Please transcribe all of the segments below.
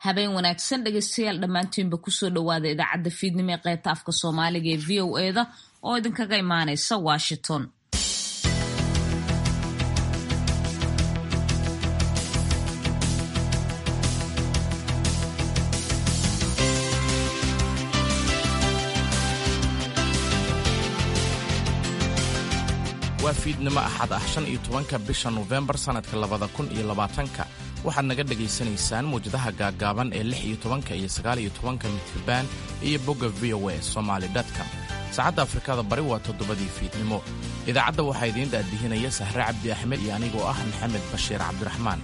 habeen wanaagsan dhegeystayaal dhammaantiinba kusoo dhowaada idaacadda fiidnimo ee qaybta afka soomaaliga ee v o eda oo idinkaga imaaneysa washington waa fiidnimo axad ah shan iyo tobanka bisha nofembar sannadka labada kun iyo labaatanka waxaad naga dhegaysanaysaan muwjadaha gaaggaaban ee lix iyo tobanka iyo sagaal iyo tobanka mitriban iyo bogga v o a somaali dotcom saacadda afrikada bari waa toddobadii fiidnimo idaacadda waxaa idiin daadihinaya sahre cabdi axmed iyo anigoo ah maxamed bashiir cabdiraxmaan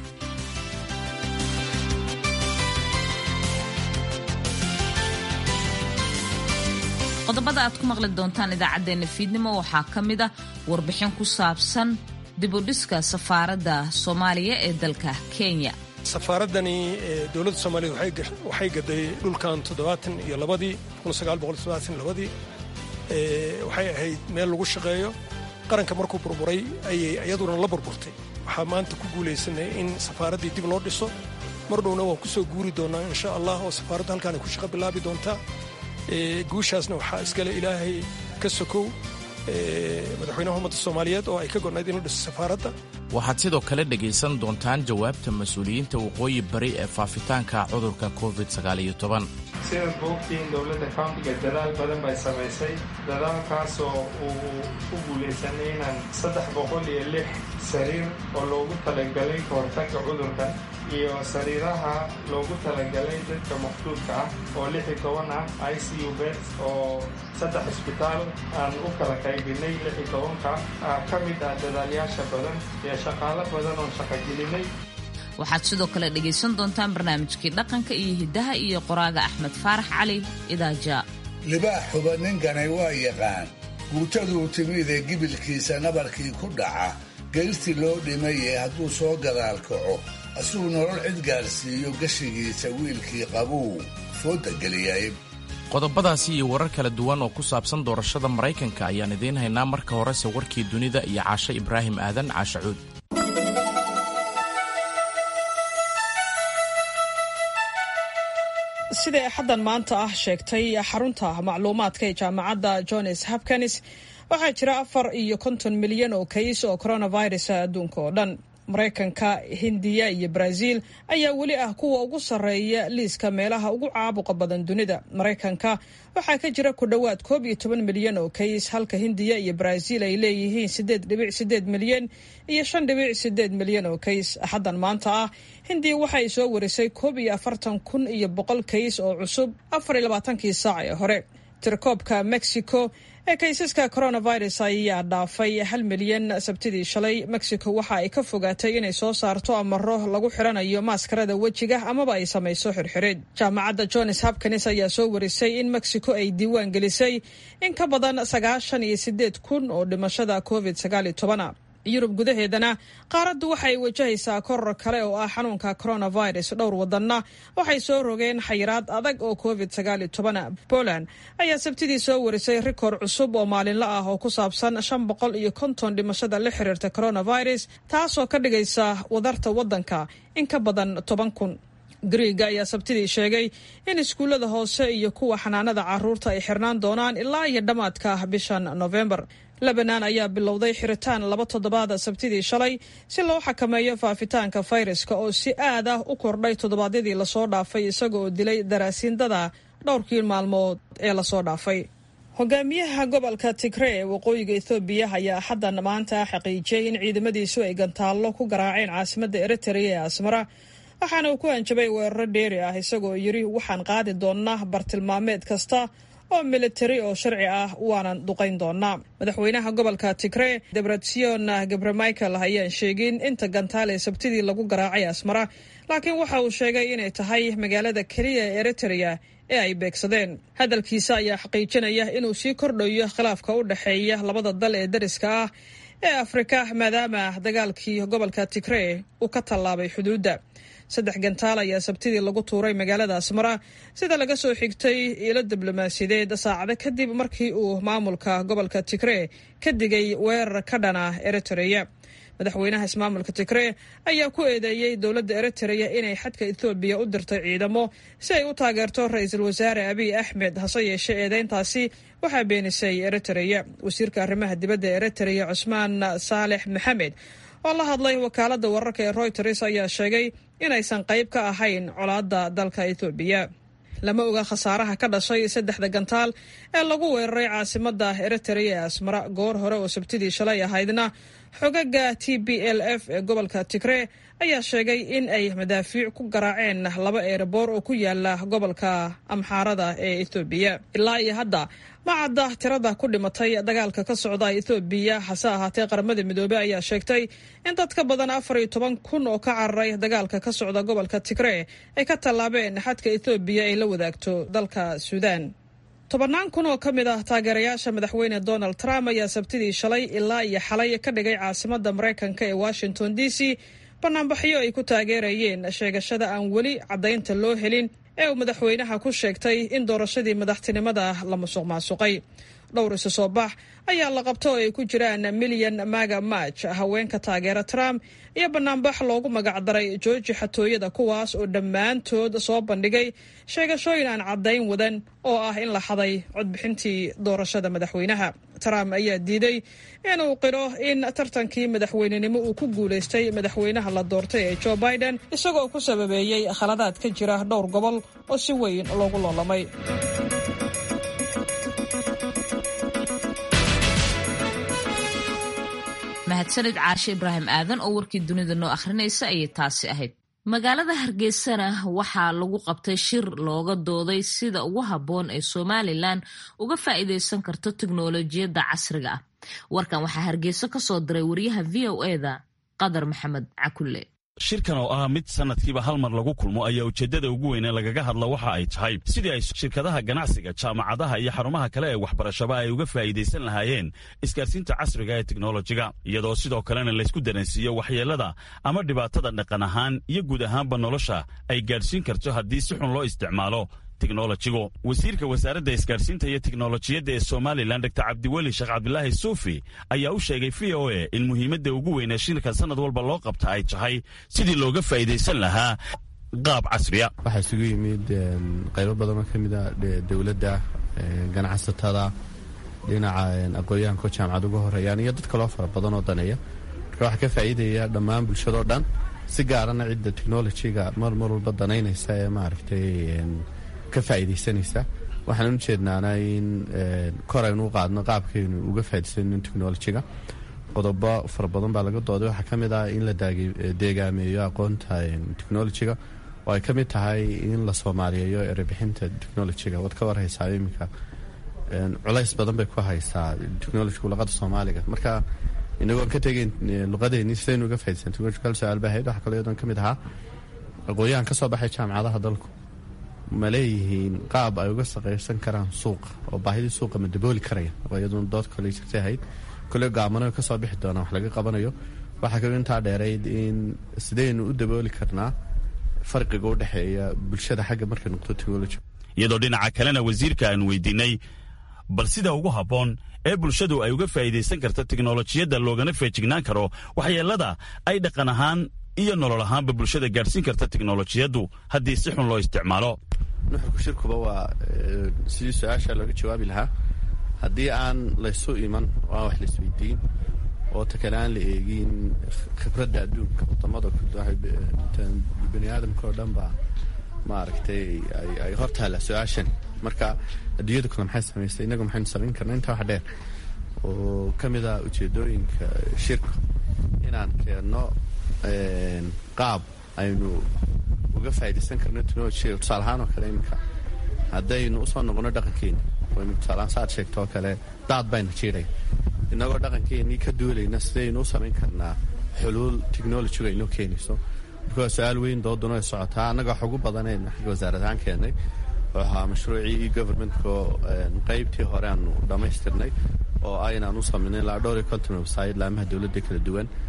qodobada aad ku maqli doontaan idaacaddeenna fiidnimo waxaa ka mid ah warbixin ku saabsan dibudhiska safaaradda soomaaliya ee dalka kenya safaaradani dowladda soomaaliya waxay gaday dhulkan toddobaatan iyo labadii labadii waxay ahayd meel lagu shaqeeyo qaranka markuu burburay ayay iyaduna la burburtay waxaa maanta ku guulaysanay in safaaraddii dib loo dhiso mar dhowna waan ku soo guuri doonaa insha allah oo safaaraddu halkaan ay ku shaqo bilaabi doontaa guushaasna waxaa iskale ilaahay ka sokow madaxweynaha ummadda soomaaliyeed oo ay ka gonayd in la dhiso safaaradda waxaad sidoo kale dhegaysan doontaan jawaabta mas-uuliyiinta waqooyi bari ee faafitaanka cudurka covid sidaad boogtiin dowladda countiga dadaal badan bay samaysay dadaalkaasoo uu ku guulaysanay inaan saddex boqol iyo lix sariir oo loogu talagalay ka hortagga cudurkan iyo sariiraha loogu talagalay dadka maqduudka ah oo lix iyo toban ah i c u bet oo saddex cisbitaal aan u kala qaybinay lix iyo tobanka ka mid ah dadaalyaasha badan iyo shaqaalo badan oon shaqogelinay waxaad sidoo kale dhegaysan doontaan barnaamijkii dhaqanka iyo hiddaha iyo qoraaga axmed faarax cali idaaja libaax xuba ninkanay waa yaqaan guutaduu timidee gibilkiisa nabarkii ku dhaca geystii loo dhimaye hadduu soo gadaal kaco asuu nolol cid gaarsiiyo gashigiisa wiilkii qabuu fooda geliyay qodobadaasi iyo warar kala duwan oo ku saabsan doorashada maraykanka ayaan idiin haynaa marka horese warkii dunida iyo caashe ibraahim aadan caashacuud siday axaddan maanta ah sheegtay xarunta macluumaadka ee jaamacadda johns hopkins waxaa jira afar iyo konton milyan oo kays oo coronavirus adduunka oo dhan maraykanka hindiya iyo brazil ayaa weli ah kuwa ugu sarreeya liiska meelaha ugu caabuqa badan dunida maraykanka waxaa ka jira ku dhowaad koob iyo toban milyan oo kays halka hindiya iyo brazil ay leeyihiin siddeed dhibic siddeed milyan iyo shan dhibic siddeed milyan oo kays axaddan maanta ah hindiya waxa ay soo warisay koob iyo afartan kun iyo boqol kays oo cusub afar iyo labaatankii saac ee hore tirkoobka mexico ee kaysaska coronavirus ayaa dhaafay hal milyan sabtidii shalay mexico waxa ay ka fogaatay inay soo saarto amaro lagu xiranayo maaskarada wejiga amaba ay samayso xirxirid jaamacadda johns hopkins ayaa soo warisay in mexico ay diiwaan gelisay in ka badan sagaashan iyo sideed kun oo dhimashada covid sagaal iyo tobana yurub gudaheedana qaaraddu waxay wajahaysaa koror kale oo ah xanuunka coronavirus dhowr wadanna waxay soo rogeen xayiraad adag oo covid sagaal iyo tobana poland ayaa sabtidii soo warisay rikoor cusub oo maalinla ah oo ku saabsan shan boqol iyo konton dhimashada la xiriirta coronavirus taasoo ka dhigaysa wadarta waddanka in ka badan toban kun griiga ayaa sabtidii sheegay in iskuullada hoose iyo kuwa xanaanada caruurta ay xirnaan doonaan ilaa iyo dhammaadka bishan novembar lebanon ayaa bilowday xiritaan laba toddobaada sabtidii shalay si loo xakameeyo faafitaanka fayraska oo si aad ah u kordhay toddobaadyadii lasoo dhaafay isaga oo dilay daraasiindada dhowrkii maalmood ee lasoo dhaafay hogaamiyaha gobolka tigree ee waqooyiga ethoobiya ayaa axaddan maanta xaqiijiyey in ciidamadiisu ay gantaallo ku garaaceen caasimadda eritrea ee asmara waxaana uu ku hanjabay weeraro dheeri ah isagoo yidhi waxaan qaadi doonnaa bartilmaameed kasta oo militari oo sharci ah waanan duqayn doonaa madaxweynaha gobolka tigree debretsion gabre michael ayaan sheegin inta gantaal ee sabtidii lagu garaacay asmara laakiin waxa uu sheegay inay tahay magaalada keliya ee eritrea ee ay beegsadeen hadalkiisa ayaa xaqiijinaya inuu sii kordhayo khilaafka u dhexeeya labada dal ee dariska ah ee afrika maadaama dagaalkii gobolka tigree uu ka tallaabay xuduudda saddex gantaal ayaa sabtidii lagu tuuray magaalada asmara sida laga soo xigtay ilo diblomaasiyadeed saacado kadib markii uu maamulka gobolka tigree ka digay weerar ka dhana eritreya madaxweynaha ismaamulka tigree ayaa ku eedeeyey dowladda eritreya inay xadka ethoobiya u dirtay ciidamo si ay u taageerto ra-iisul wasaare abiy axmed hase yeeshee eedeyntaasi waxaa beenisay eritreya wasiirka arrimaha dibadda eritreya cusmaan saalex maxamed oo la hadlay wakaaladda wararka ee royters ayaa sheegay inaysan qayb ka ahayn colaadda dalka ethoobiya lama oga khasaaraha ka dhashay saddexda gantaal ee lagu weeraray caasimadda eritrea ee asmara goor hore oo sabtidii shalay ahaydna xogaga t b l f ee gobolka tigree ayaa sheegay in ay madaafiic ku garaaceen laba eeraboor oo ku yaala gobolka amxaarada ee ethoobiya ilaa iyo hadda ma cadda tirada ku dhimatay dagaalka ka socda ethoobiya hase ahaatee qaramada midoobey ayaa sheegtay in dad ka badan afar iyo toban kun oo ka cararay dagaalka ka socda gobolka tigree ay ka tallaabeen xadka ethoobiya ay la wadaagto dalka suudaan tobannaan kun oo ka mid ah taageerayaasha madaxweyne donald trump ayaa sabtidii shalay ilaa iyo xalay ka dhigay caasimadda maraykanka ee washington d c banaanbaxyo ay ku taageerayeen sheegashada aan weli caddaynta loo helin ee uu madaxweynaha ku sheegtay in doorashadii madaxtinimada la musuq maasuqay dhowr isu soo bax ayaa la qabto oo ay ku jiraan milyan maga maj haweenka taageera trump iyo banaanbax loogu magacdaray jooji xatooyada kuwaas oo dhammaantood soo bandhigay sheegashooyin aan caddayn wadan oo ah in la xaday codbixintii doorashada madaxweynaha trump ayaa diiday inuu qiro in tartankii madaxweynenimo uu ku guulaystay madaxweynaha la doortay ee joe biden isagoo ku sababeeyey khaladaad ka jira dhowr gobol oo si weyn loogu loolamay mahadsanid caashe ibraahim aadan oo warkii dunida noo akhrinaysa ayay taasi ahayd magaalada hargeysana waxaa lagu qabtay shir looga dooday sida ugu habboon ee somalilan uga faa'iidaysan karto tiknolojiyadda casriga ah warkan waxaa hargeyso ka soo diray wariyaha v o eda qadar maxamed cakulle shirkan oo ah mid sanadkiiba hal mar lagu kulmo ayaa ujeeddada ugu weyne lagaga hadla waxa ay tahay sidii ay shirkadaha ganacsiga jaamacadaha iyo xarumaha kale ee waxbarashaba ay uga faa'iidaysan lahaayeen isgaarsiinta casriga ee teknolojiga iyadoo sidoo kalena laysku dareensiiyo waxyeellada ama dhibaatada dhaqan ahaan iyo guud ahaanba nolosha ay gaadhsiin karto haddii si xun loo isticmaalo teknolojigu wasiirka wasaaradda isgaadhsiinta iyo teknolojiyadda ee somalilan dor cabdiweli sheekh cabdilaahi suufi ayaa u sheegay v o a in muhiimadda ugu weynee shirka sanad walba loo qabta ay tahay sidii looga faa'iidaysan lahaa qaab casriya waxaa isugu yimid qaybo badanoo ka mid a dowladda ganacsatada dhinaca aqoon-yahanko jaamacad uga horeeyaan iyo dad kaloo fara badan oo daneeya marka waxaa ka faa'iidaya dhammaan bulshadoo dhan si gaarana cidda technolojiga mar mar walba danaynaysa ee maaragtay ka faa'iidaysanaysa waxaan u jeednaana in kor aynu u qaadno qaabkaynu uga faa'idaysano technolojiga qodobo fara badan baa laga dooday waxaa ka mid ah in la deegaameeyo aqoonta technolojiga oo ay ka mid tahay in la soomaaliyeeyo erebixinta technolojiga waad ka warhaysaa iminka culays badan bay ku haysaa technolojigu luqada soomaaliga marka inagoon ka tegeyn luqadeeni sidaynu uga faaidaysan technolojical su-aal baa ahayd waxaa kaloo iyadoon ka mid ahaa aqoon-yahan ka soo baxay jaamacadaha dalku ma leeyihiin qaab ay uga saqaysan karaan suuqa oo baahidii suuqa ma dabooli karaya oo iyaduna dood kale jirtay ahayd kole gaamano ka soo bixi doonaan wax laga qabanayo waxaa kaloo intaa dheerayd in sidaynu u dabooli karnaa farqiga u dhexeeya bulshada xagga markay noqdo technology iyadoo dhinaca kalena wasiirka aan weydiinay bal sida ugu habboon ee bulshadu ay uga faa'iidaysan karta teknolojiyadda loogana feejignaan karo waxyeellada ay dhaqan ahaan iyo nolol ahaanba bulshada gaadhsiin karta teknolojiyaddu haddii si xun loo isticmaalo nuxurku shirkuba waa sidii su-aasha looga jawaabi lahaa haddii aan laysu iman oo aan wax laisweydiin oo ta kale aan la eegin khibradda adduunka wadamada bani aadamka oo dhan baa maaragtay ay hor taalla su-aashan marka adduunyada kule maxay samaystay innagu maxaynu samayn karna intaa wax dheer oo ka mid ah ujeedooyinka shirka inaan keenno qaab aynu uga faaidaysan karno technolojiga tusaale ahaan oo kale iminka haddaynu usoo noqono dhaqankeeni waynu tusaalahaan saad sheegto oo kale daad bayna jiiray innagoo dhaqankeenii ka duulayna sidaynu u samayn karnaa xuluul technolojiga inoo keenayso marka waa su-aal weyn dooduna ay socotaa annaga wax ugu badaneen xagga wasaaradahaan keennay oo ahaa mashruucii e governmentka qaybtii hore aanu dhammaystirnay oo aynaan u samaynay ilaa dhowr iyo konton website laamaha dowladda kala duwan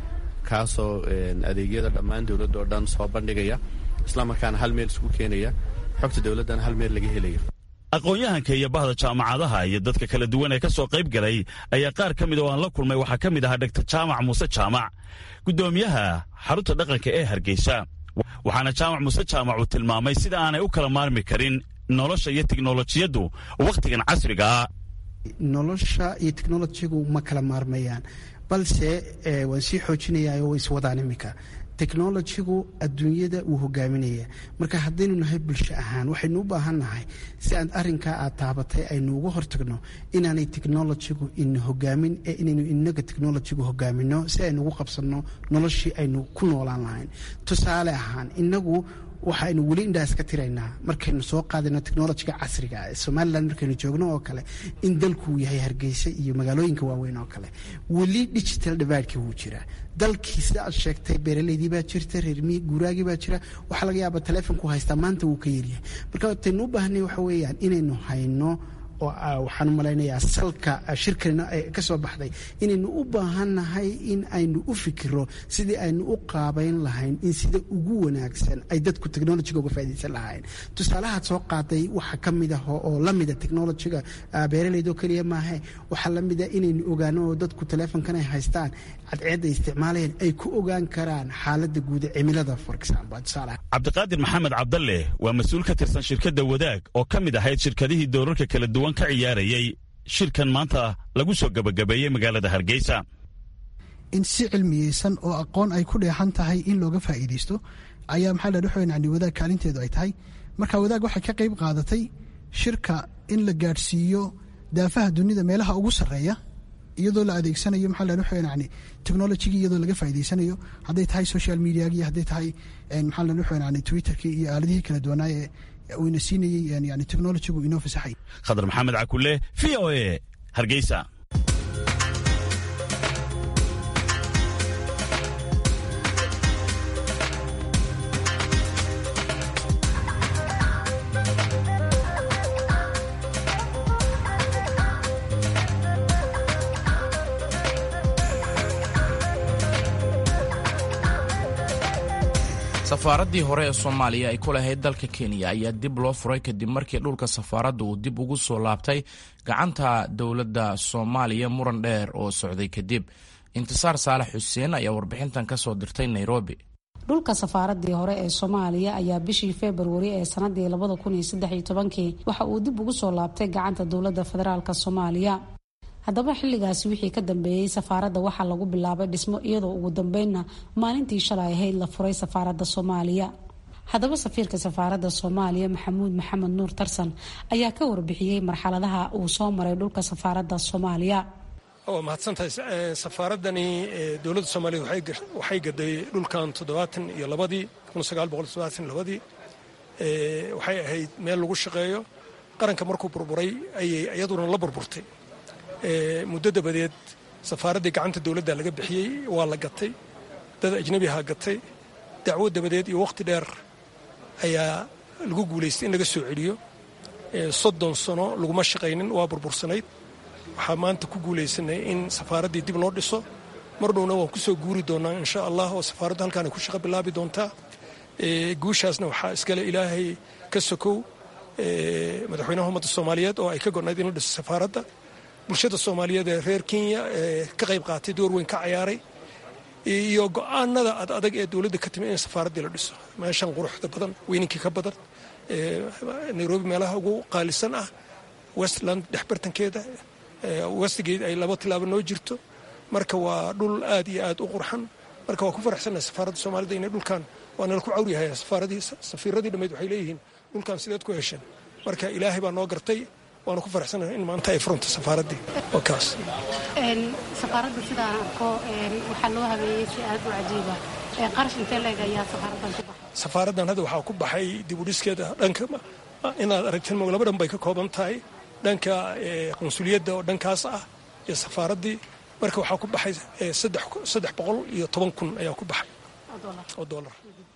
kaasoo adeegyada dhammaan dowladda oo dhan soo bandhigaya islamarkaana hal meel isku keenaya xogta dowladdana hal meel laga helaya aqoon-yahanka iyo bahda jaamacadaha iyo dadka kala duwan ee ka soo qayb galay ayaa qaar ka mid oo aan la kulmay waxaa ka mid ahaa dhaktar jaamac muuse jaamac guddoomiyaha xarunta dhaqanka ee hargeysa waxaana jaamac muuse jaamac uu tilmaamay sida aanay u kala maarmi karin nolosha iyo tiknolojiyaddu wakhtigan casrigaa nolosha iyo teknolojigu ma kala maarmayaan balse waan sii xoojinayaa way iswadaan iminka technolojigu adduunyada wuu hogaaminaya marka haddaynu nahay bulsho ahaan waxaynu u baahan nahay si aan arinkaa aad taabatay aynu uga hortagno inaanay technolojigu ina hogaamin ee inaynu inaga technolojigu hogaamino si aynu ugu qabsanno noloshii aynu ku noolaan lahayn tusaale ahaan inagu waxaynu weli indhaas ka tiraynaa markaynu soo qaadayno technolojiga casriga ee somalilan markaynu joogno oo kale in dalkuu yahay hargeysa iyo magaalooyinka waaweyn oo kale weli digital dividekii wuu jiraa dalkii sida aad sheegtay beeraleydii baa jirta reermi guuraagii baa jira waxaa laga yaaba taleefonku haystaa maanta wuu ka yaryahay marka wataynu u baahnay waxa weeyaan inaynu hayno oo waxaan u malaynayaa salka shirkanina ka soo baxday inaynu u baahannahay in aynu u fikiro sidii aynu u qaabayn lahayn in sida ugu wanaagsan ay dadku technolojiga uga faa'idaysan lahayn tusaalahaad soo qaaday waxa ka mid ah oo la mida technolojiga beeraleyd oo keliya maahe waxaa la mida inaynu ogaano oo dadku taleefonkan ay haystaan cadceedda isticmaalayeen ay ku ogaan karaan xaaladda guuda cimilada for example tusaalaha cabdiqaadir maxamed cabdalle waa mas-uul ka tirsan shirkadda wadaag oo ka mid ahayd shirkadihii doorarka kala duwan ka ciyaarayay shirkan maanta lagu soo gebagabeeyey magaalada hargeysa in si cilmiyeysan oo aqoon ay ku dheexan tahay in looga faa'iidaysto ayaa maxaa la dhaxoyn yani wadaag kaalinteedu ay tahay marka wadaag waxay ka qayb qaadatay shirka in la gaadhsiiyo daafaha dunida meelaha ugu sarreeya iyadoo la adeegsanayo maxaa la dhaxoyn yani technologigii iyadoo laga faa'iidaysanayo hadday tahay social mediagii hadday tahay maxaa la dhaxoyn yani twitterkii iyo aaladihii kala duwanaa ee uuna siinayey yani technologigu inoo fasaxay khadar maxamed cakule v o e hargeysa safaaraddii hore ee soomaaliya ay ku lahayd dalka kenya ayaa dib loo furay kadib markii dhulka safaaradda uu dib ugu soo laabtay gacanta dowladda soomaaliya muran dheer oo socday kadib intisaar saalax xuseen ayaa warbixintan ka soo dirtay nairobi dhulka safaaradii hore ee soomaaliya ayaa bishii februari ee sanadii labada kun iyo saddex iyo tobankii waxa uu dib ugu soo laabtay gacanta dowladda federaalk soomaaliya haddaba xilligaasi wixii ka dambeeyey safaaradda waxaa lagu bilaabay dhismo iyadoo ugu dambeynna maalintii shalay ahayd la furay safaaradda soomaaliya haddaba safiirka safaaradda soomaaliya maxamuud maxamed nuur tarsan ayaa ka warbixiyey marxaladaha uu soo maray dhulka safaaradda soomaaliya waa mahadsantahay safaaradani dowladda soomaaliya waxay gaday dhulkan toddobaatan iyo labadii kun sagaal boqol toddobaatan labadii waxay ahayd meel lagu shaqeeyo qaranka markuu burburay ayay iyaduna la burburtay muddo dabadeed safaaraddii gacanta dowladda laga bixiyey waa la gatay dad ajnabiha gatay dacwo dabadeed iyo wakhti dheer ayaa lagu guulaystay in laga soo celiyo soddon sano laguma shaqaynin waa burbursanayd waxaa maanta ku guulaysanay in safaaraddii dib loo dhiso mar dhowna waan ku soo guuri doonaa insha allah oo safaaraddu halkaan ay ku shaqo bilaabi doontaa guushaasna waxaa iskale ilaahay ka sokow madaxweynaha ummadda soomaaliyeed oo ay ka gonayd in la dhiso safaaradda bulshada soomaaliyeed ee reer kenya ee ka qayb qaatay door weyn ka cayaaray iyo go-aanada ad adag ee dowladda ka timi in safaaraddii la dhiso meeshan quruxda badan weyninkii ka badan nairobi meelaha ugu qaalisan ah westland dhexbartankeeda westgate ay laba tilaabo noo jirto marka waa dhul aad iyo aad u qurxan marka waa ku faraxsannahay safaaradda soomaalida inay dhulkan waa nala ku cawryahay safaaradii safiiradii dhammeyd waxay leeyihiin dhulkan sideed ku hesheen marka ilaahay baa noo gartay waana ku faraxsanahay in maanta ay furunta safaaraddii waa kaas safaaradda sidaan arko waxaa loo habeeyey si aad u cajiiba qarash intee leeg ayaa safaaraddan ku baxay safaaraddan hadda waxaa ku baxay dib u dhiskeeda dhanka inaad aragteen mo laba dhan bay ka kooban tahay dhanka qunsuliyadda oo dhankaas ah iyo safaaraddii marka waxaa ku baxay saddex boqol iyo toban kun ayaa ku baxay oo dolar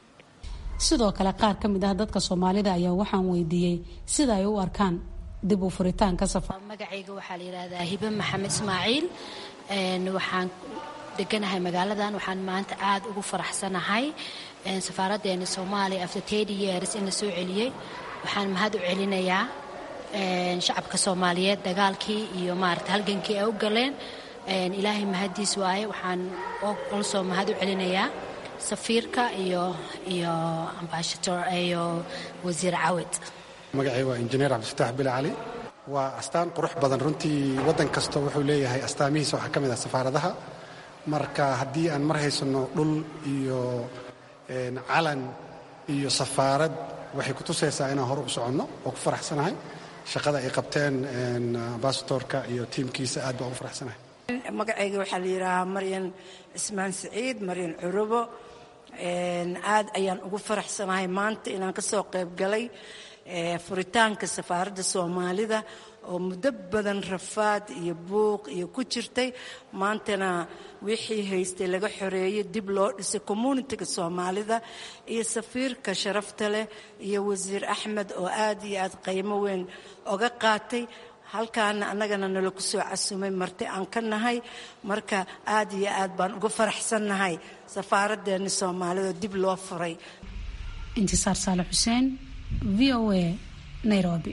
sidoo kale qaar ka mid ah dadka soomaalida ayaa waxaan weydiiyey sida ay u arkaan dib u furitaanka safar magacayga waxaa la yidhaahdaa hibe maxamed ismaaciil waxaan deganahay magaaladan waxaan maanta aada ugu faraxsanahay safaaraddeena soomaaliya after tedi years in la soo celiyey waxaan mahad u celinayaa shacabka soomaaliyeed dagaalkii iyo maarata halgankii ay u galeen ilaahay mahaddiis waaye waxaan olsoo mahad u celinayaa safiirka iyo iyo ambashator iyo wasiir cawed magacay waa injineer cabdifataax bile cali waa astaan qurux badan runtii waddan kasta wuxuu leeyahay astaamihiisa waxaa ka mid ah safaaradaha marka haddii aan mar haysanno dhul iyo calan iyo safaarad waxay ku tusaysaa inaan hore u soconno oo ku faraxsanahay shaqada ay qabteen ambasatorka iyo tiimkiisa aad baan ugu faraxsanahay magacayga waxaa la yidhaahaa maryan cismaan siciid maryan curubo aad ayaan ugu faraxsanahay maanta inaan ka soo qayb galay furitaanka safaaradda soomaalida oo muddo badan rafaad iyo buuq iyo ku jirtay maantana wixii haystay laga xoreeyey dib loo dhisay communitiga soomaalida iyo safiirka sharafta leh iyo wasiir axmed oo aad iyo aad qiimo weyn oga qaatay halkaana annagana nala ku soo casumay marti aan ka nahay marka aad iyo aad baan uga faraxsannahay safaaraddeena soomaalida dib loo furay intisaar saale xuseen v o a nairobi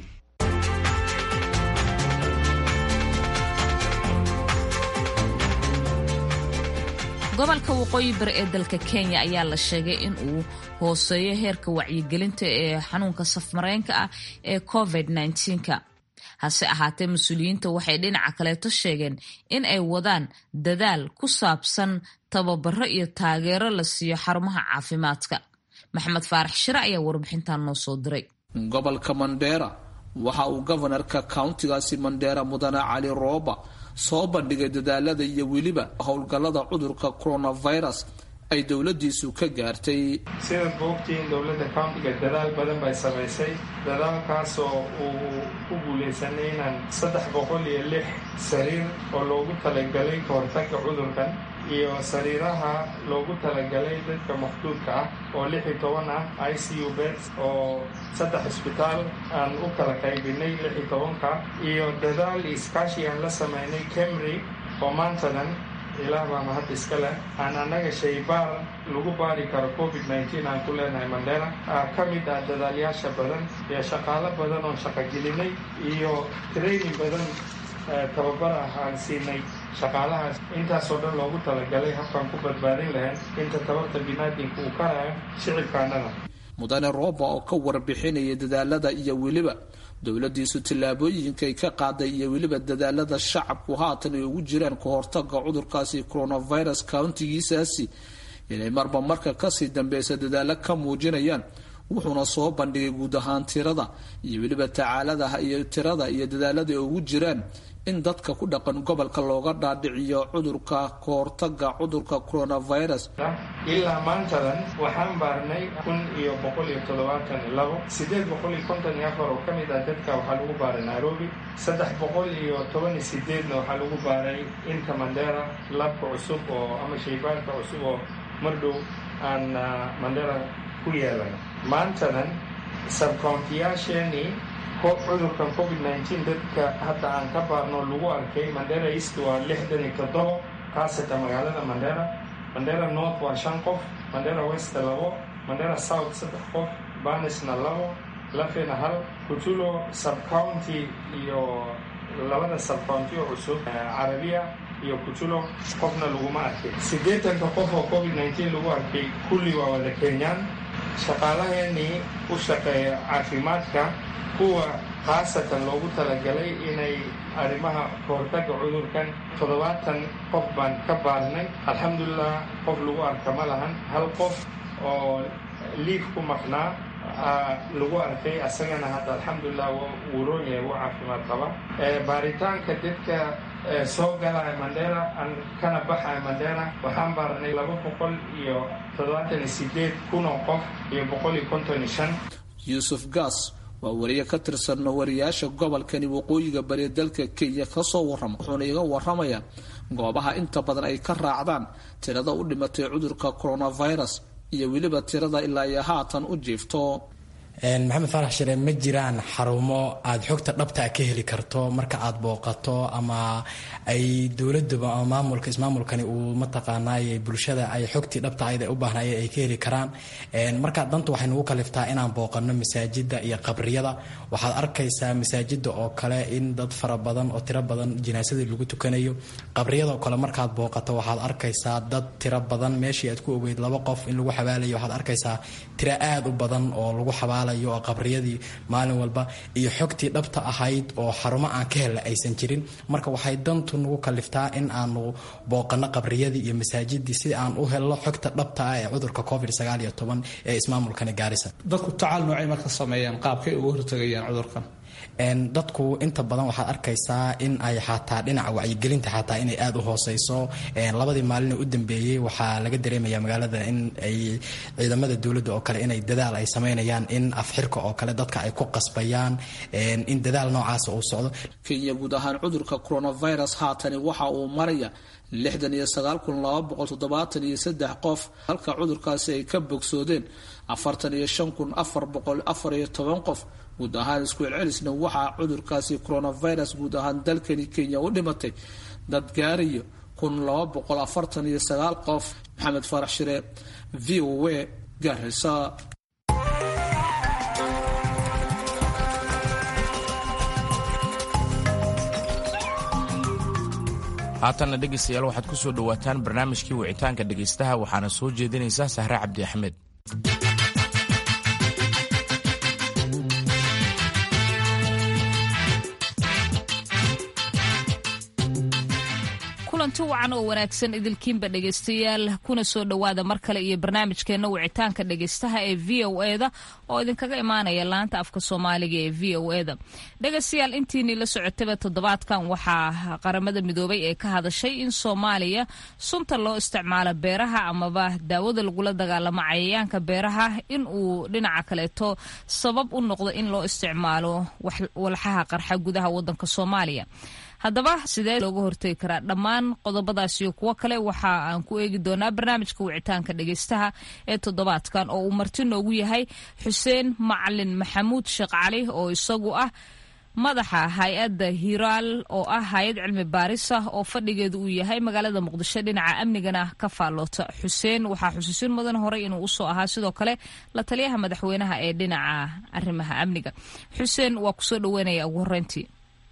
gobolka waqooyi bari ee dalka kenya ayaa la sheegay in uu hooseeyo heerka wacyigelinta ee xanuunka safmareenka ah ee covid -19ka hase ahaatee mas-uuliyiinta waxay dhinaca kaleeto sheegeen in ay wadaan dadaal ku saabsan tababaro iyo taageero la siiyo xarumaha caafimaadka maxamed faarax shire ayaa warbixintan noo soo diray gobolka mandheera waxa uu gobanarka countigaasi mandheera mudane cali rooba soo bandhigay dadaalada iyo weliba howlgallada cudurka coronavirus ay dowladiisu ka gaartay sidaad boogtiin dowladda countiga dadaal badan bay samaysay dadaalkaasoo uu ku guulaysanay inaan saddex boqol iyo lix sariir oo loogu talagalay ka hortagga cudurkan iyo sariiraha loogu talagalay dadka mafduudka ah oo lix iyo toban ah i c u beds oo saddex cisbitaal aan u kala qaybinay lix iyo tobanka iyo dadaal iskaashi aan la samaynay camry oo maantadan ilaah baa mahad iska leh aan annaga shaybaar lagu baari karo covid nneteen aan ku leenahay mandheera ka mid ah dadaalyaasha badan iyo shaqaalo badan oon shaqogelinay iyo training badan tababar ah aan siinay shaqaalahaas intaasoo dhan loogu talagalay habkaan ku badbaadin lahayn inta tabarta binaadinka uu karayo shicibkaanada mudane rooba oo ka warbixinaya dadaalada iyo weliba dowladiisu tallaabooyinkay ka qaaday iyo weliba dadaalada shacabku haatan ay ugu jiraan ka hortaga cudurkaasi coronavirus countigiisaasi inay marba marka kasii dambeysa dadaalo ka muujinayaan wuxuuna soo bandhigay guud ahaan tirada iyo weliba tacaaladaha iyo tirada iyo dadaalada ay ugu jiraan in dadka ku dhaqan gobolka looga dhaadhiciyo cudurka ka hortaga cudurka coronavirus ilaa maantadan waxaan baarnay kun iyo boqol iyo toddobaatan iyo labo sideed boqol iyo konton iyo afar oo ka mid ah dadka waxaa lagu baaray nairobi saddex boqol iyo toban iyo sideedna waxaa lagu baaray inta mandera labka cusub oo ama shaybaanka cusub oo mardhow aan mandera ku yeelan maantadan sabcountiyaasheenii cudurkan covid nneteen dadka hadda aan ka baarno lagu arkay mandera east waa lixdan iyo toddobo kaasata magaalada mandera mandera north waa shan qof mandera west labo mandera south saddex qof banisna labo lafena hal kutulo subcounty iyo labada subcounty oo cusub carabiya iyo kutulo qofna laguma arkay siddeetanka qof oo covid nneteen lagu arkay kulli waa wada kenyaan shaqaalaheenii u shaqeeya caafimaadka kuwa khaasatan loogu talagalay inay arrimaha kahortagga cudurkan toddobaatan qof baan ka baarnay alxamdulilah qof lagu arka ma lahan hal qof oo liif ku maqnaa lagu arkay asagana hadda alxamdulilah wuu roon yahay wuu caafimaad qaba baaritaanka dadka soo galaya mandera kana baxaya mandera waxaan baarnay laba boqol iyo toddobaatan iyo sideed kun oo qof iyo boqol iyo konton iyo shan yuusuf gas waa wariye ka tirsan wariyaasha gobolkani waqooyiga bari dalka kenya kasoo warrama wuxuuna iga waramayaa goobaha inta badan ay ka raacdaan tirada u dhimatay cudurka coronavirus iyo weliba tirada ilaa iyo haatan u jiifto maxamed faarax shire ma jiraan xarumo aada xogta dhabtaa ka heli karto marka aada booqato ama ay dowladuba ama maamulka ismaamulkani uu mataqaanaaye bulshada ay xogtii dhabta ayda u baahnaye ay ka heli karaan marka danta waxay nagu kaliftaa inaan booqano masaajida iyo qabriyada waxaad arkaysaa masaajida oo kale in dad fara badan oo tiro badan jinaasadii lagu tukanayo qabriyadaoo kale markaad booqato waxaad arkaysaa dad tiro badan meeshii aad ku ogeyd laba qof in lagu xabaalayo waxaad arkaysaa tiro aada u badan oo lagu xabaalayo oo qabriyadii maalin walba iyo xogtii dhabta ahayd oo xarumo aan ka helna aysan jirin marka waxay dantu nagu kaliftaa in aanu booqano qabriyadii iyo masaajidii si aan u helno xogta dhabta ah ee cudurka covid sagaal iyo toban ee ismaamulkani gaarisa dadku tacaal noocay marka sameeyaan qaabkay uga hortagayaan cudurkan dadku inta badan waxaad arkaysaa in ay xataa dhinaca wacyigelinta xataa inay aada u hooseyso labadii maalin u dambeeyey waxaa laga dareemaya magaalada in ay ciidamada dowladda oo kale inay dadaal ay sameynayaan in afxirka oo kale dadka ay ku qasbayaan in dadaal noocaas uu socdo kenya guud ahaan cudurka coronavirus haatani waxa uu maraya lixdan iyo sagaal kun laba boqol toddobaatan iyo saddex qof halka cudurkaasi ay ka bogsoodeen afartan iyo shan kun afar boqol afar iyo toban qof guud ahaan isku celcelisna waxaa cudurkaasi coronavirus guud ahaan dalkani kenya u dhimatay dad gaarayo kun laba boqol afartan iyo sagaal qof maxamed faarax shire v o a gaarisa haatanna dhegaystayaal waxaad ku soo dhowaataan barnaamijkii wicitaanka dhegaystaha waxaana soo jeedinaysaa sahre cabdi axmed kulanti wacan oo wanaagsan idilkiinba dhegaystayaal kuna soo dhowaada mar kale iyo barnaamijkeenna wicitaanka dhegaystaha ee v o eda oo idinkaga imaanaya laanta afka soomaaliga ee v o eda dhegaystayaal intiinii la socotaba toddobaadkan waxaa qaramada midoobay ee ka hadashay in soomaaliya sunta loo isticmaalo beeraha amaba daawada lagula dagaalamo cayayaanka beeraha in uu dhinaca kaleeto sabab u noqdo in loo isticmaalo walxaha qarxa gudaha wadanka soomaaliya haddaba sidee looga hortegi karaa dhammaan qodobadaas iyo kuwo kale waxa aan ku eegi doonaa barnaamijka wicitaanka dhegaystaha ee toddobaadkan oo uu marti noogu yahay xuseen macalin maxamuud sheekh cali oo isagu ah madaxa hay-adda hiraal oo ah hay-ad cilmi baaris ah oo fadhigeedu uu yahay magaalada muqdisho dhinaca amnigana ka faalloota xuseen waxaa xusuusin mudan horey inuu usoo ahaa sidoo kale la taliyaha madaxweynaha ee dhinaca arrimaha amniga xuseen waa kusoo dhaweynaya ugu horeyntii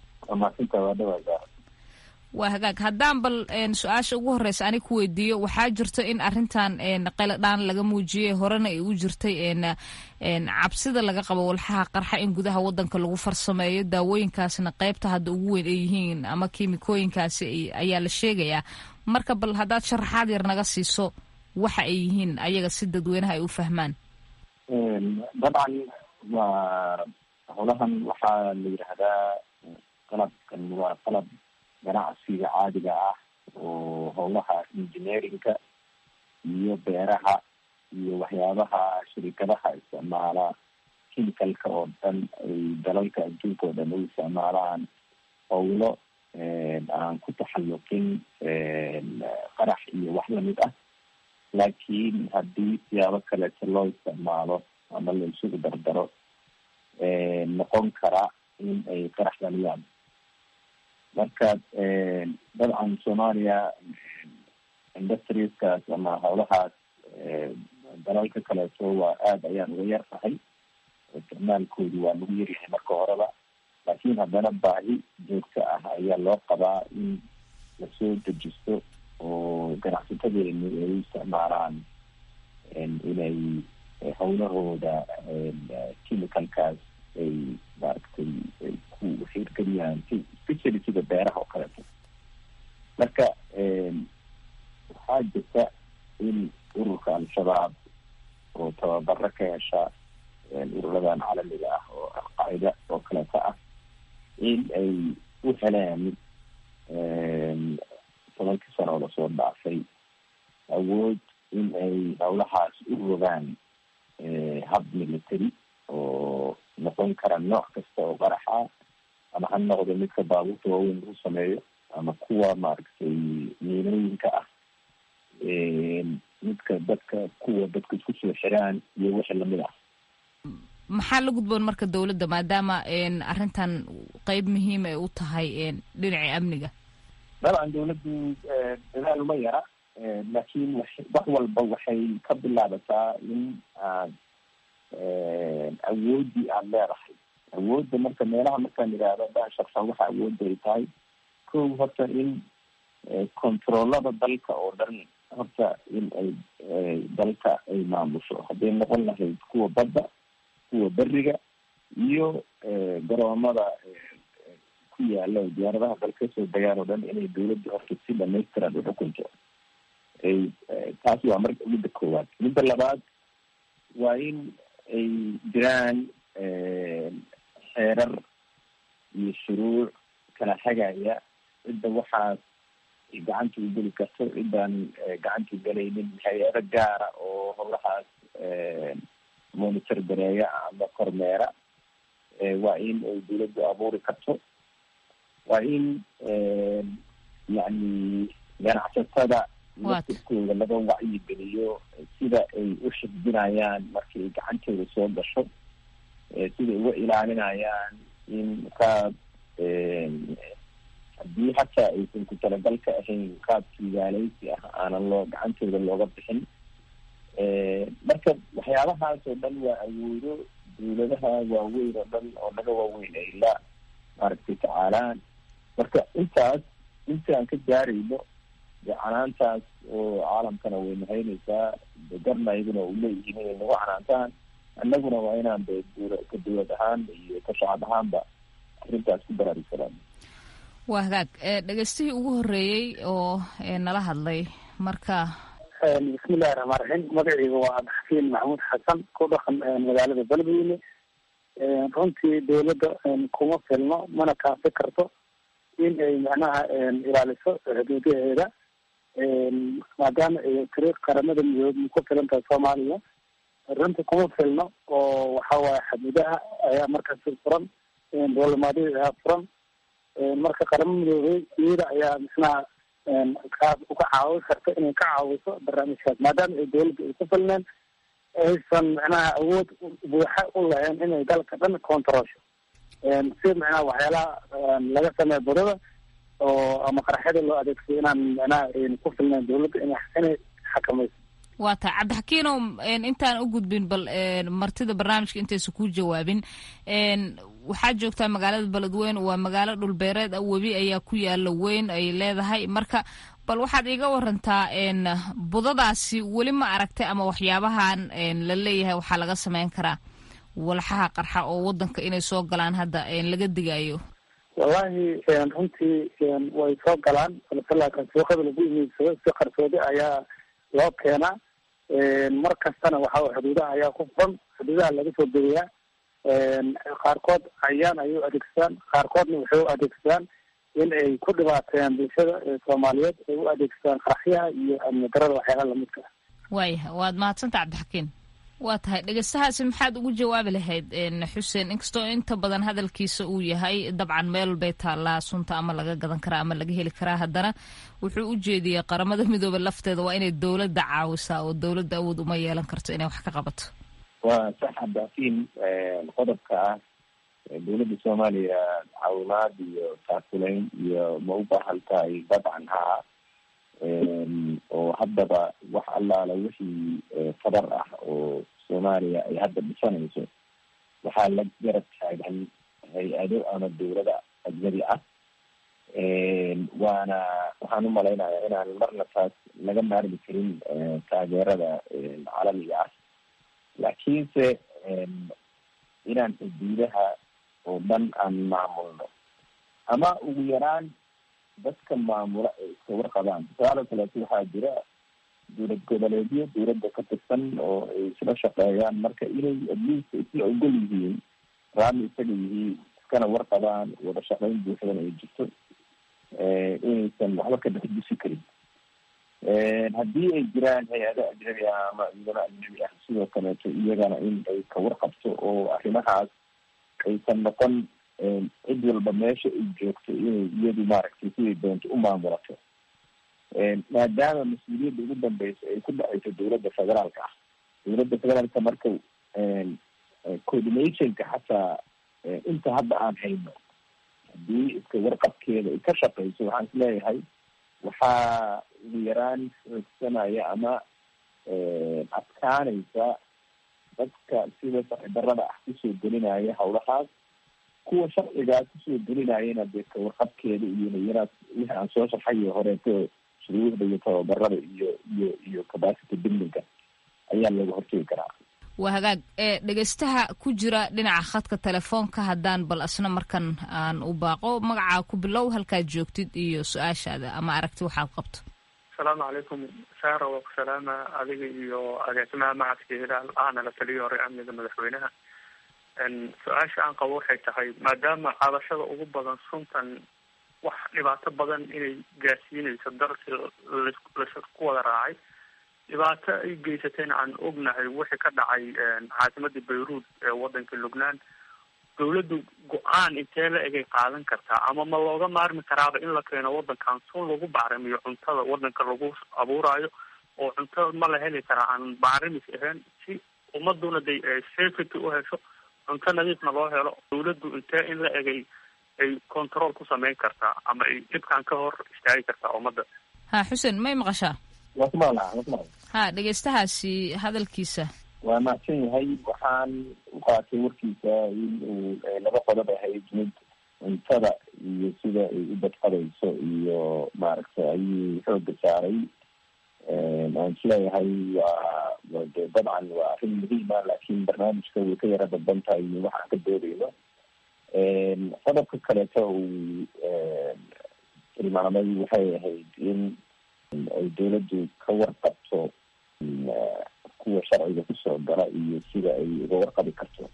waa hagaag haddaan bal su-aasha ugu horeysa anig ku weydiiyo waxaa jirto in arintan qayladhaan laga muujiyey horena ay u jirtay cabsida laga qabo walxaha qarxa in gudaha wadanka lagu farsameeyo daawooyinkaasna qeybta hadda ugu weyn ay yihiin ama kiimikooyinkaasi ayaa la sheegayaa marka bal haddaad sharaxaad yar naga siiso waxa ay yihiin ayaga si dadweynaha ay u fahmaan dabcan waa howlahan waxaa la yidhaahdaa qalabkan waa qalab ganacsiga caadiga ah oo howlaha engineerinka iyo beeraha iyo waxyaabaha shirikadaha isticmaala chemicalka oo dhan ay dalalka adduunka oo dhan u isticmaalaan howlo aan ku taxalluqin qarax iyo wax lamid ah laakiin haddii siyaabo kaleeto loo isticmaalo ama la isugu dardaro noqon kara in ay qarax dhaliyaan marka dabcan soomaaliya industrieskaas ama howlahaas dalalka kaleeto waa aada ayaan uga yar tahay isticmaalkoodu waa lagu yaryahay marka horeba laakiin haddana baahi joogto ah ayaa loo qabaa in lasoo dejisto oo ganacsatadeenu ay u isticmaalaan inay howlahooda chemicalkaas ay maaragtay ay ku xiirgeliyaan especially sida beeraha oo kaleeto marka waxaa jirta in ururka al-shabaab oo tababaro ka hesha ururadan caalamiga ah oo alqaacida oo kaleeto ah in ay u heleen tobankii sano oo lasoo dhaafay awood in ay howlahaas u rogaan hab military oo noqon kara nooc kasta oo qaraxa ama ha noqdo midka baabuurta waaweyn lagu sameeyo ama kuwa maaragtay miinooyinka ah midka dadka kuwa dadka isku soo xiraan iyo wixii lamid ah maxaa la gudboon marka dowladda maadaama arrintan qeyb muhiim ay u tahay dhinacii amniga dabcan dawladdu dadaal uma yara laakiin wax walba waxay ka bilaabataa in aad awooddii aada leedahay awoodda marka meelaha markaan idhaahdo dhan shaqsan waxa awoodda ay tahay kow horta in controolada dalka oo dhan horta in ay dalka ay maamusho hadday noqon lahayd kuwa badda kuwa beriga iyo garoomada ku yaala oo diyaaradaha dal kasoo degaan oo dhan inay dawladda horta si dhamaystiran uxukunto ay taasi waa marka midda koowaad midda labaad waa in ay jiraan xeerar iyo shuruuc kala hagaya cidda waxaas gacanta u geli karto ciddaan gacanta ugelaynin hay-ado gaara oo howlahaas monitor gareeya ama kormeera waa in ay dawladdu abuuri karto waa in yacni ganacsatada laftirkooda laga wacyigeliyo sida ay u xifdinayaan markay gacantooda soo gasho siday uga ilaalinayaan in qaab haddii hataa aysan ku talagalka ahayn qaab tuugaaleysi ah aanan loo gacantooda looga bixin marka waxyaabahaas oo dhan waa awoodo dawladaha waaweyn oo dhan oo naga waaweyn ay la maaragtay tacaalaan marka intaas intaan ka gaarayno dee canaantaas oo caalamkana way nahaynaysaa de garna iyaguna u leeyihiin inay nagu canaantaan annaguna waa inaan de dula ka dawlad ahaan iyo ka shacab ahaanba arrintaas ku baraarugsanaan waa hagaag dhegeystihii ugu horreeyey oo nala hadlay marka bismillahi raxmaan raxiim magaceyga waa abdixakiin maxamuud xasan ku dhaqan magaalada beledweyne runtii dawladda kuma filno mana kaafi karto in ay macnaha ilaaliso xuduudaheeda maadaama ay tiri qaramada midoobe ku filan tahay soomaaliya runtii kuma filno oo waxa waaye xuduudaha ayaa markaasi furan dowlamaadiyada ayaa furan marka qaramo midoobey iyada ayaa misnaha kaas uga caawi karta inay ka caawiso barnaamijkaas maadaama ay dawladda ay ku filneen aysan macnaha awood buuxa u lahayn inay dalka dhan controlsho si macnaha waxyaalaha laga sameeya budada oo ama qaraxyada loo adeegsado inaan macnaha ku filnayn dawladda ina inay xakamayso waa tahay cabdixakiinow intaan u gudbin bal martida barnaamijka intaysa ku jawaabin waxaa joogtaa magaalada beledweyne waa magaalo dhulbeereed ah webi ayaa ku yaala weyn ay leedahay marka bal waxaad iiga warantaa budadaasi weli ma aragtay ama waxyaabahan la leeyahay waxaa laga sameyn karaa walxaha qarxa oo wadanka inay soo galaan hadda laga digayo wallahi runtii way soo galaan balse laakiin suuqada lagu iibiysado si qarsoodi ayaa loo keenaa mar kastana waxa xuduudaha ayaa ku furan xuduudaha laga soo degayaa qaarkood cayaan ayay u adeegsadaan qaarkoodna waxay u adeegsadaan in ay ku dhibaateeyaan bulshada soomaaliyeed ay u adeegsadaan qaraxyaha iyo amni darada waxyaalaha lamidka ah waaya waad mahadsanta cabdixakiin waa tahay dhegeystahaasi maxaad ugu jawaabi lahayd xuseen inkastoo inta badan hadalkiisa uu yahay dabcan meel bay taallaa sunta ama laga gadan karaa ama laga heli karaa haddana wuxuu u jeediyey qaramada midoobe lafteeda waa inay dowladda caawisaa oo dowladda awood uma yeelan karto inay wax ka qabato waa sax cabdixakiin qodobka ah dawladda soomaaliya caawimaad iyo taakulayn iyo ma u baahan tahay dabcan haa oo haddaba wax allaala wixii fadar ah oo soomaaliya ay hadda dhisanayso waxaa la garab taagan hay-ado ama dawlada ajnabi ah waana waxaan umalaynayaa inaan marna taas laga maarmi karin taageerada caalamiga ah laakiinse inaan xuduudaha oo dhan aan maamulno ama ugu yaraan dadka maamula ay iska warqabaan tusaale kaleeto waxaa jira dowlad goboleedyo dawladda ka tirsan oo ay isla shaqeeyaan marka inay adliist isla ogol yihiin raami isaga yihiin iskana warqabaan wada shaqeyn buuxdana ay jirto inaysan waxba ka dhexdusi karin haddii ay jiraan hay-ado ajnabi ah ama ciidamo ajnabi ah sidoo kaleeto iyagana in ay ka warqabto oo arrimahaas aysan noqon cid walba meesha ay joogto inay iyadu maaragtay siday doonto u maamulato maadaama mas-uuliyadda ugu dambeysa ay ku dhacayso dawladda federaalka ah dawladda federaalka marka coordinationka xataa inta hadda aan hayno haddii iska warqabkeeda ay ka shaqeyso waxaan isleeyahay waxaa ugu yaraan xoogsanaya ama adkaanaysa dadka sida sharci darada ah kusoo gelinaya hawlahaas kuwa sharcigaa kusoo gelinayana dee ka warqabkeeda iyo nayaraad wixii aan soo sharxayo horeeto shuruucda iyo tababarada iyo iyo iyo capacity buildingka ayaa looga hortegi karaa waa hagaag ee dhegeystaha ku jira dhinaca khadka telefoonka haddaan bal asna markan aan u baaqo magacaa ku bilow halkaad joogtid iyo su-aashaada ama aragti waxaad qabto asalaamu calaykum saara waa ku salaama adiga iyo agaasimaha macadka hilaal ahna la taliyo hore amniga madaxweynaha su-aasha aan qabo waxay tahay maadaama cadashada ugu badan suntan wax dhibaato badan inay gaarsiinayso dalkii lasku wada raacay dhibaato ay geysatayna aan ognahay wixii ka dhacay caasimadii bayruud ee wadankii lubnaan dawladdu go-aan intee la egay qaadan kartaa ama ma looga maarmi karaaba in la keeno wadankan sun lagu bacrimiyo cuntada wadanka lagu abuurayo oo cunto ma la heli karaa aan bacrimis ahayn si ummaduna de safety u hesho cunto nadiifna loo helo dawladdu intee in la egay ay control ku sameyn kartaa ama ay dhibkan ka hor istaagi kartaa ummadda ha xuseen may maqashaa wasmala wasmala ha dhegeystahaasi hadalkiisa waa mahadsan yahay waxaan u qaatay warkiisa in uu laba qodob ahayd mid cuntada iyo sida ay u badqadayso iyo maaragtay ayuu xooga saaray aan isleeyahay waa de dabcan waa arrin muhiima laakiin barnaamijka way ka yara dadban tahay waxaan ka doodayno qodobka kaleeto uu tilmaamay waxay ahayd in ay dawladdu ka warqabto kuwa sharciga kusoo gala iyo sida ay uga warqabi karto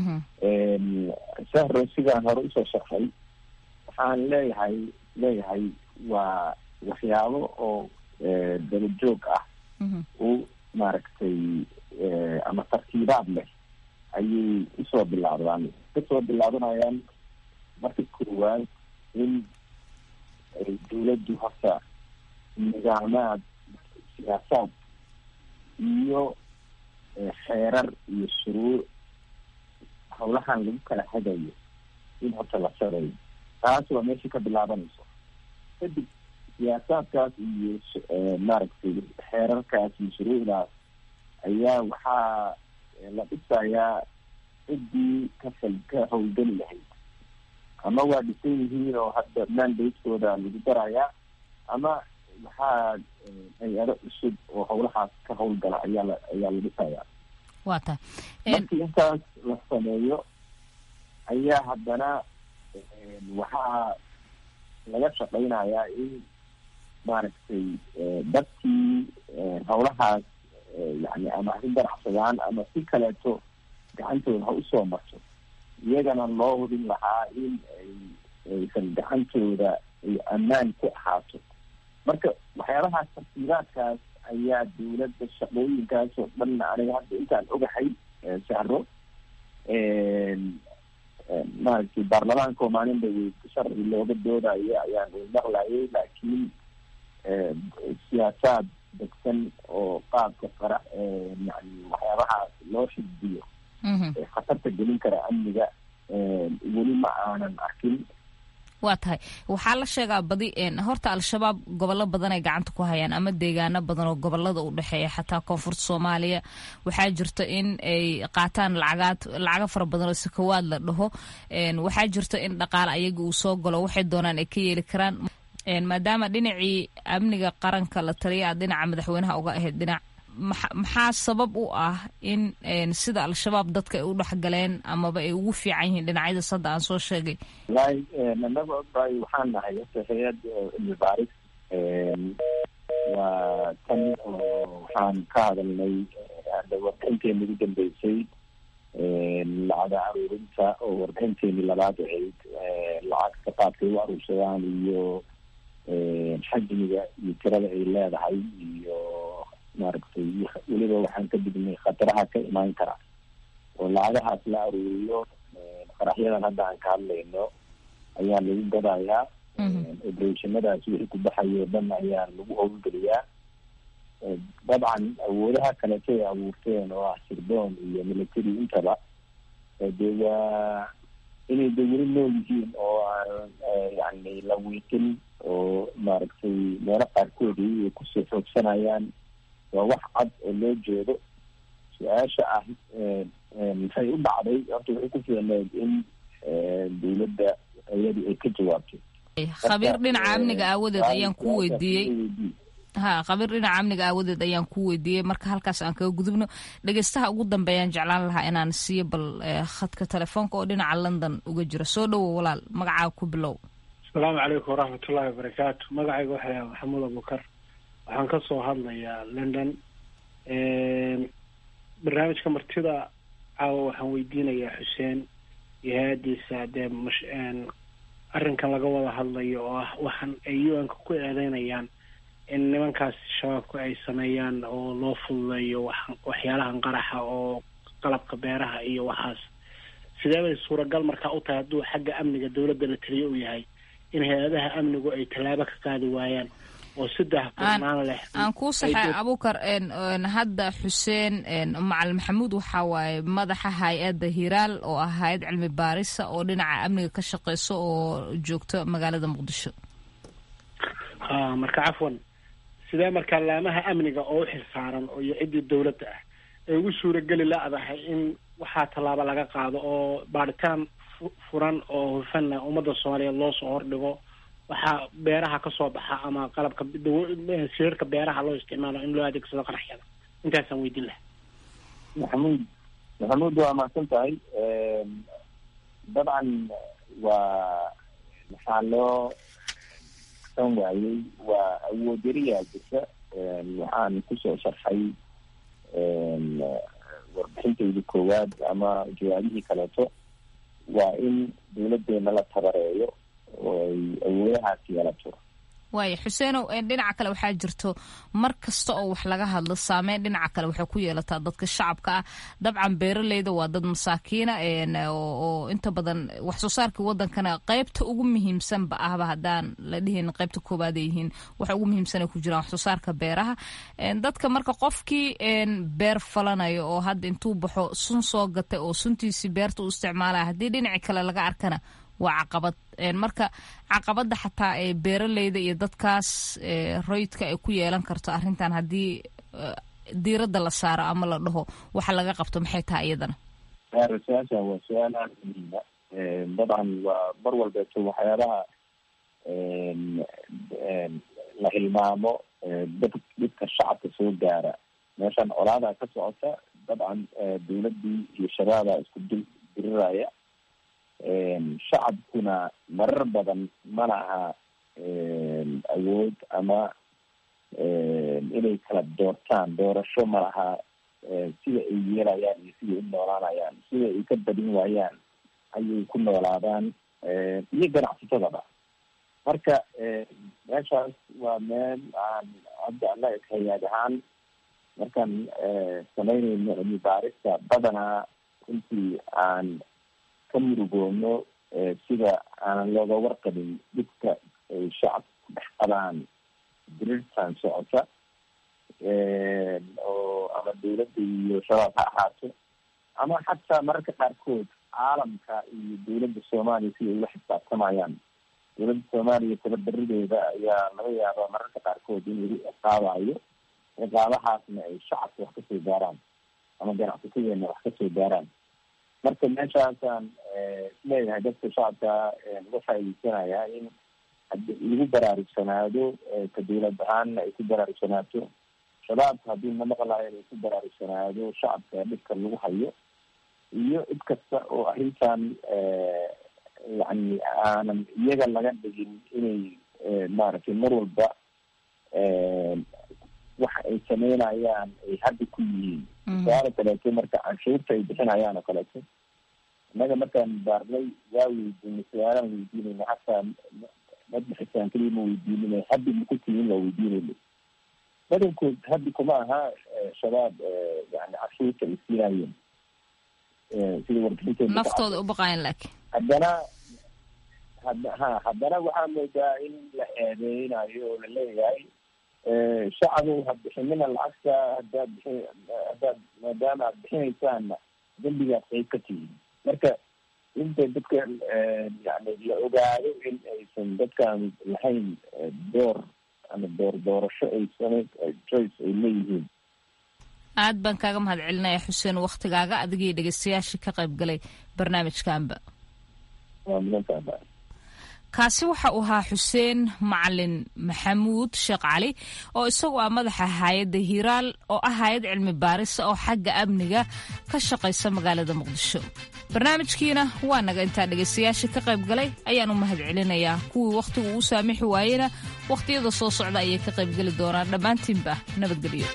sahro sidaan hore usoo sharxay waxaan leeyahay leeyahay waa waxyaabo oo dabajoog ah u maaragtay ama tartiibaad leh ayay usoo bilaabdaan kasoo bilaabanayaan marka koowaad in ay dawladdu horta nidaamaad siyaasaad iyo xeerar iyo shuruuc hawlahan lagu kala hagayo in horta la sareeyo taas waa meesha ka bilaabanayso kadib siyaasaadkaas iyo maaragtay xeerarkaas iyo shuruucdaas ayaa waxaa la dhisayaa ciddii ka fal ka hawlgeli lahayd ama waa dhisan yihiin oo hadda mandatekooda lagu darayaa ama waxaa hay-ado cusub oo hawlahaas ka hawlgala ayaa la ayaa la dhisayaa waa ta markii intaas la sameeyo ayaa haddana waxaa laga shaqaynayaa in maaragtay dadkii hawlahaas yani ama ha ganacsadaan ama si kaleeto gacantooda ha usoo marto iyagana loo hubin lahaa in ay aysan gacantooda ay ammaan ku ahaato marka waxyaabahaas tartiibaadkaas ayaa dawladda shaqooyinkaas oo dhan aniga hadda intaan ogahay sahro maaragtay baarlamaanka oo maalinba sharci looga doodayo ayaan maqlayay laakiin siyaasaad degsan oo qaabka qara yani waxyaabahaas loo xisbiyo khatarta gelin kara amniga weli ma aanan arkin waa tahay waxaa la sheegaa badi horta al-shabaab gobollo badan ay gacanta ku hayaan ama deegaano badan oo gobolada u dhexeeya xataa koonfurta soomaaliya waxaa jirta in ay qaataan lacagaad lacago fara badan oo sakawaad la dhaho waxaa jirta in dhaqaale ayaga uu soo galo waxay doonaan ay ka yeeli karaan maadaama dhinacii amniga qaranka la taliya aad dhinaca madaxweynaha uga ahayd dhinac maxaa sabab u ah in sida al-shabaab dadka ay u dhexgaleen amaba ay ugu fiican yihiin dhinacyadaas hadda aan soo sheegay wallahi anaga odaay waxaan nahay horta hay-ad cilmi baaris waa tan oo waxaan ka hadalnay hadda warbixinteeni ugu dambeysay lacaga aruurinta oo warbixinteeni labaad ahayd lacagta qaabkay u aruursadaan iyo xajmiga iyo tirada ay leedahay iyo maaragtay weliba waxaan ka dignay khataraha ka imaan kara oo lacagahaas la aruuriyo qaraxyadan hadda aan ka hadlayno ayaa lagu gadayaa operationadaas wixii ku baxayo o dhan ayaa lagu howlgeliyaa dabcan awoodaha kaleeto ay abuurteen oo ah sirdoon iyo military intaba de waa inay de weli nool yihiin oo aan yani la wiiqin oo maaragtay meelo qaarkoodii ay kusoo xoogsanayaan waa wax cad oo loo jeedo su-aasha ah maxay u dhacday horta waxay ku fiicneed in dawladda iyadu ay ka jawaabto khabiir dhinaca amniga aawadeed ayaan ku weydiiyey ha khabiir dhinaca amniga aawadeed ayaan ku weydiiyey marka halkaas aan kaga gudubno dhegeystaha ugu dambeeyaan jeclaan lahaa inaan siiyo bal khadka telefoonka oo dhinaca london uga jira soo dhowow walaal magacaa ku bilow asalaamu calaykum waraxmatullahi wabarakaatu magacayga waxaa yahay maxamuud abukar waxaan ka soo hadlayaa london barnaamijka martida caawa waxaan weydiinayaa xuseen iyo hay-adiisa dee mash arrinkan laga wada hadlayo oo ah waxaan ay u n-ka ku eedeynayaan in nimankaas shabaabku ay sameeyaan oo loo fududeeyo wax waxyaalahan qaraxa oo qalabka beeraha iyo waxaas sidee bay suuragal markaa u tahay hadduu xagga amniga dawladda la taliyo uu yahay in hay-adaha amnigu ay tallaabo ka qaadi waayaan oo saddex furnaan leh aan kuu saxay abukar hadda xuseen macalin maxamuud waxaa waaye madaxa hay-adda hiraal oo ah hay-ad cilmi baarisa oo dhinaca amniga ka shaqeyso oo joogto magaalada muqdisho ha marka cafwan sidee markaa laamaha amniga oo u xilsaaran iyo ciddii dawladda ah ay ugu suurageli la-dahay in waxaa tallaabo laga qaado oo baadhitaan furan oo hufanna ummadda soomaaliyeed loo soo hordhigo waxaa beeraha kasoo baxa ama qalabka sirarka beeraha loo isticmaalo in loo adeegsado qaraxyada intaasaan weydiin laha maxamuud maxamuud waa mahadsan tahay dabcan waa maxaa loo san waayey waa awood yariyaa jirta waxaan kusoo sharxay warbixintayda koowaad ama jawaabihii kaleeto waa in dawladeena la tabareeyo oo ay awoodahaas yeelato waaya xuseenow dhinaca kale waxaa jirto mar kasta oo wax laga hadlo saameyn dhinaca kale waxay ku yeelataa dadka shacabka ah dabcan beeraleyda waa dad masaakiina oo inta badan wax soo saarkii wadankana qeybta ugu muhiimsanba ahba haddaan la dhihin qeybta koobaad ay yihiin waxa ugu muhiimsan ay ku jiraan wax soo saarka beeraha dadka marka qofkii beer falanayo oo hadda intuu baxo sun soo gatay oo suntiisii beerta u isticmaalaya haddii dhinaci kale laga arkana waa caqabad marka caqabada xataa ee beeraleyda iyo dadkaas roydka ay ku yeelan karto arrintan haddii diiradda la saaro ama la dhaho waxa laga qabto maxay tahay iyadana su-aasha waa su-aal aada muhiima dabcan waa mar walbeeto waxyaabaha la hilmaamo dad dadka shacabka soo gaara meeshan colaadaa ka socota dabcan dawladdii iyo shabaabaa isku dil diriraya shacabkuna marar badan ma laha awood ama inay kala doortaan doorasho ma laha sida ay yeelayaan iyo sida ay u noolaanayaan sida ay ka badin waayaan ayay ku noolaadaan iyo ganacsatadaba marka meeshaas waa meel aan hadda anaga hay-ad ahaan markaan samaynayno cilmi baarista badanaa runtii aan ka murugoono sida aanan looga warqabin dhibka ay shacabka ku dhex qabaan dirirtan socota oo ama dawladda iyo shabaab ha ahaato ama xataa mararka qaarkood caalamka iyo dawladda soomaaliya sida ay ula xisaabtamayaan dawladda soomaaliya tabardarideeda ayaa laga yaabaa mararka qaarkood in lagu ciqaabayo ciqaabahaasna ay shacabka wax kasoo gaaraan ama ganacsatadeena wax kasoo gaaraan marka meeshaasaan isleeyahay dadka shacabka uga faaideysanaya in lagu baraarugsanaado ka dawlad ahaanna ay ku baraarugsanaato shabaabka haddii na maqlayo inay ku baraarugsanaado shacabka dhibka lagu hayo iyo cid kasta oo arrintan yani aanan iyaga laga dhigin inay maaragtay mar walba waxa ay sameynayaan ay hadda ku yihiin su-aala kaleeto marka canshuurta ay bixinayaan oo kaleeto innaga markaan baarnay waa weydiinay su-aalaan weydiinayna hataa madbaxisaan keliya ma weydiinina haddi maku timin waa weydiinayna badankood haddi kuma aha shabaab yani canshuurta ay siinaayeen sida warbixinteeda naftooda u baqayan laakiin haddana had ha haddana waxaa moodaa in la eedeynayo oo la leeyahay shacabuu ha bixinina lacagta haddaad bixi haddaad maadaama aad bixinaysaanna dembigaad qayb ka tihiin marka inta dadkan yani la ogaado in aysan dadkan lahayn door ama door doorasho ay samayn choice ay leeyihiin aad baan kaaga mahad celinaya xuseen waktigaaga adigii dhegeystayaashii ka qayb galay barnaamijkanba waa mudantaaba kaasi waxa uu ahaa xuseen macalin maxamuud sheekh cali oo isagu ah madaxa hay-adda hiiraal oo ah hay-ad cilmi baarisa oo xagga amniga ka shaqaysa magaalada muqdisho barnaamijkiina waa naga intaa dhegaystayaashii ka qayb galay ayaan u mahad celinayaa kuwii wakhtigu uu saamixi waayena wakhtiyada soo socda ayay ka qaybgeli doonaan dhammaantiinba nabadgelyo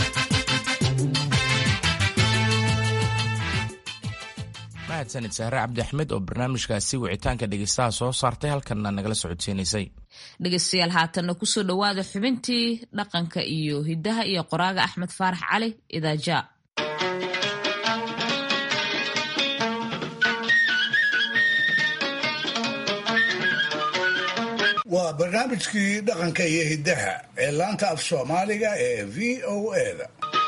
mahadsanid sahre cabdi axmed oo barnaamijkaasi wicitaanka dhegeystaha soo saartay halkanna nagala socodsiinaysay dhegeystayaal haatanna kusoo dhowaada xubintii dhaqanka iyo hiddaha iyo qoraaga axmed faarax cali idaaja waa barnaamijkii dhaqanka iyo hiddaha ee laanta af soomaaliga ee v o eda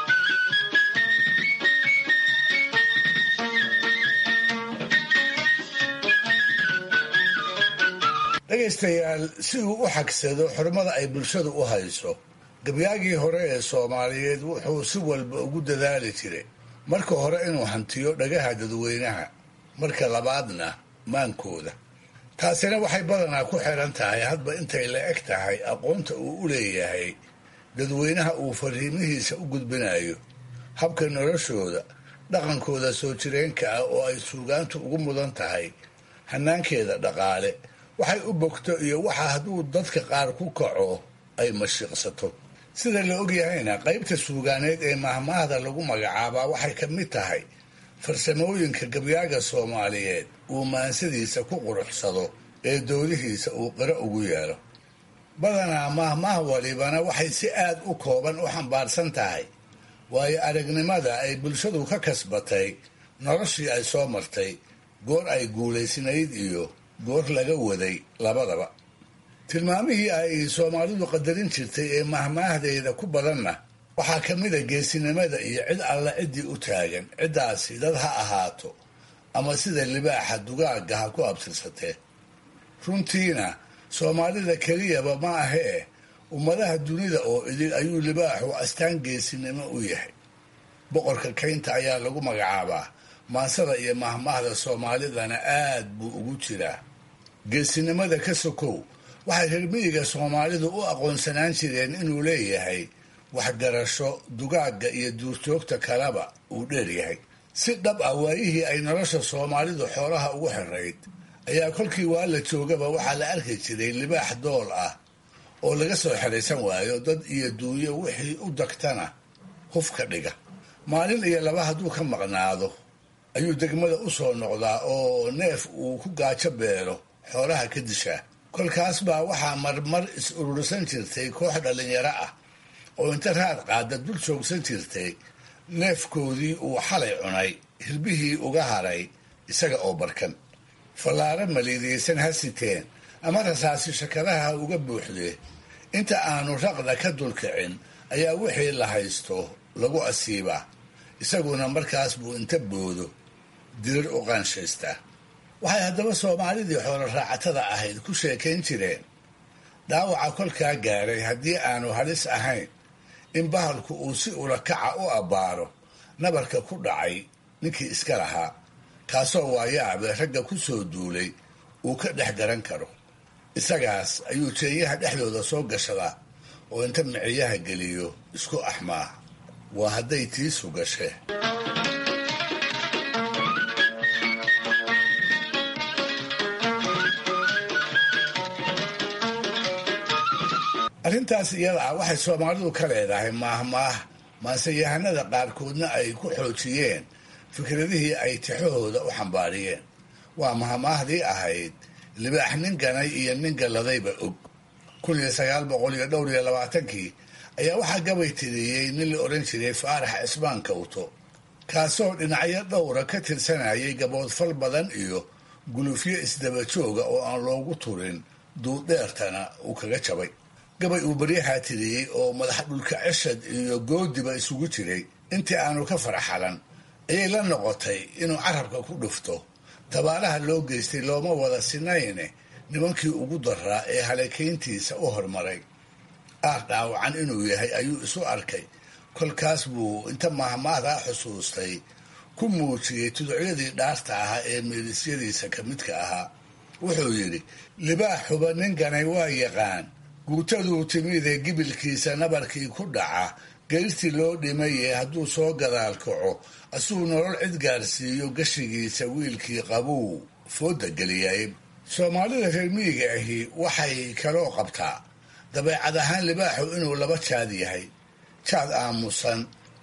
dhegaystayaal si uu u xagsado xurmada ay bulshadu u hayso gabyaagii hore ee soomaaliyeed wuxuu si walba ugu dadaali jiray marka hore inuu hantiyo dhagaha dadweynaha marka labaadna maankooda taasina waxay badanaa ku xiran tahay hadba intay la eg tahay aqoonta uu u leeyahay dadweynaha uu fariimihiisa u gudbinayo habka noloshooda dhaqankooda soo jireenka ah oo ay suugaantu ugu mudan tahay hanaankeeda dhaqaale waxay u bogto iyo waxa hadduu dadka qaar ku kaco ay mashiiqsato sida la ogyahayna qaybta suugaaneed ee mahmaahda lagu magacaabaa waxay ka mid tahay farsamooyinka gabyaaga soomaaliyeed uu maansadiisa ku quruxsado ee doodihiisa uu qiro ugu yeelo badanaa mahmaah walibana waxay si aad u kooban u xambaarsan tahay waayo aragnimada ay bulshadu ka kasbatay noloshii ay soo martay goor ay guulaysnayd iyo goor laga waday labadaba tilmaamihii ay soomaalidu qadarin jirtay ee mahmaahdeeda ku badanna waxaa ka mid a geesinimada iyo cid alla ciddii u taagan ciddaasi dad ha ahaato ama sida libaaxa dugaagga ha ku abtirsatee runtiina soomaalida keliyaba ma ahee ummadaha dunida oo idil ayuu libaaxu astaan geesinimo u yahay boqorka kaynta ayaa lagu magacaabaa maansada iyo mahmaahda soomaalidana aad buu ugu jiraa geesinimada ka sokow waxay reer miyiga soomaalidu u aqoonsanaan jireen inuu leeyahay waxgarasho dugaagga iyo duurjoogta kaleba uu dheeryahay si dhab ah waayihii ay nolosha soomaalidu xoolaha ugu xirayd ayaa kolkii waa la joogaba waxaa la arki jiray libaax dool ah oo laga soo xeraysan waayo dad iyo duunyo wixii u dagtana huf ka dhiga maalin iyo laba hadduu ka maqnaado ayuu degmada u soo noqdaa oo neef uu ku gaajo beelo xoolaha ka dishaa kolkaas baa waxaa marmar is urursan jirtay koox dhallinyaro ah oo inta raad qaada dul joogsan jirtay neefkoodii uu xalay cunay hirbihii uga haray isaga oo barkan fallaaro maliidaysan ha siteen ama rasaasi shakadaha uga buuxdee inta aanu raqda ka dulkicin ayaa wixii la haysto lagu asiibaa isaguna markaas buu inta boodo dirir u qaanshaystaa waxay haddaba soomaalidii xoolo raacatada ahayd ku sheekayn jireen dhaawaca kolkaa gaaray haddii aanu halis ahayn in bahalku uu si ulakaca u abbaaro nabarka ku dhacay ninkii iska lahaa kaasoo waayaabe ragga ku soo duulay uu ka dhex garan karo isagaas ayuu jeeyaha dhexdooda soo gashadaa oo inta miciyaha geliyo isku axmaa waa hadday tiisu gashe arrintaas iyada ah waxay soomaalidu ka leedahay maahmaah maanseyahanada qaarkoodna ay ku xoojiyeen fikradihii ay tixahooda u xambaariyeen waa mahmaahdii ahayd libaax nin ganay iyo nin galladayba og kun iyo sagaal boqol iyo dhowr iyo labaatankii ayaa waxaa gabay tiriyey nin la odhan jiray faarax cismaan kawto kaasoo dhinacyo dhowra ka tirsanayay gaboodfal badan iyo gulufyo isdabajooga oo aan loogu turin duuddheertana uu kaga jabay gabay uu baryahaa tiriyey oo madax dhulka ceshad iyo goodiba isugu jiray intii aanu ka farxalan ayay la noqotay inuu carabka ku dhufto dabaalaha loo geystay looma wada sinayne nimankii ugu daraa ee halakayntiisa u hormaray aar dhaawacan inuu yahay ayuu isu arkay kolkaas buu inta mahmaahdaa xusuustay ku muujiyey tuducyadii dhaarta ahaa ee meelisyadiisa ka midka ahaa wuxuu yidhi libaaxuba ninkanay waa yaqaan guutaduu timidee gibilkiisa nabarkii ku dhaca geyrtii loo dhimaye hadduu soo gadaal kaco asuu nolol cid gaarsiiyo gashigiisa wiilkii qabuu fooda geliyay soomaalida reer miyiga ahi waxay kaloo qabtaa dabeecad ahaan libaaxu inuu laba jaad yahay jaad aamusan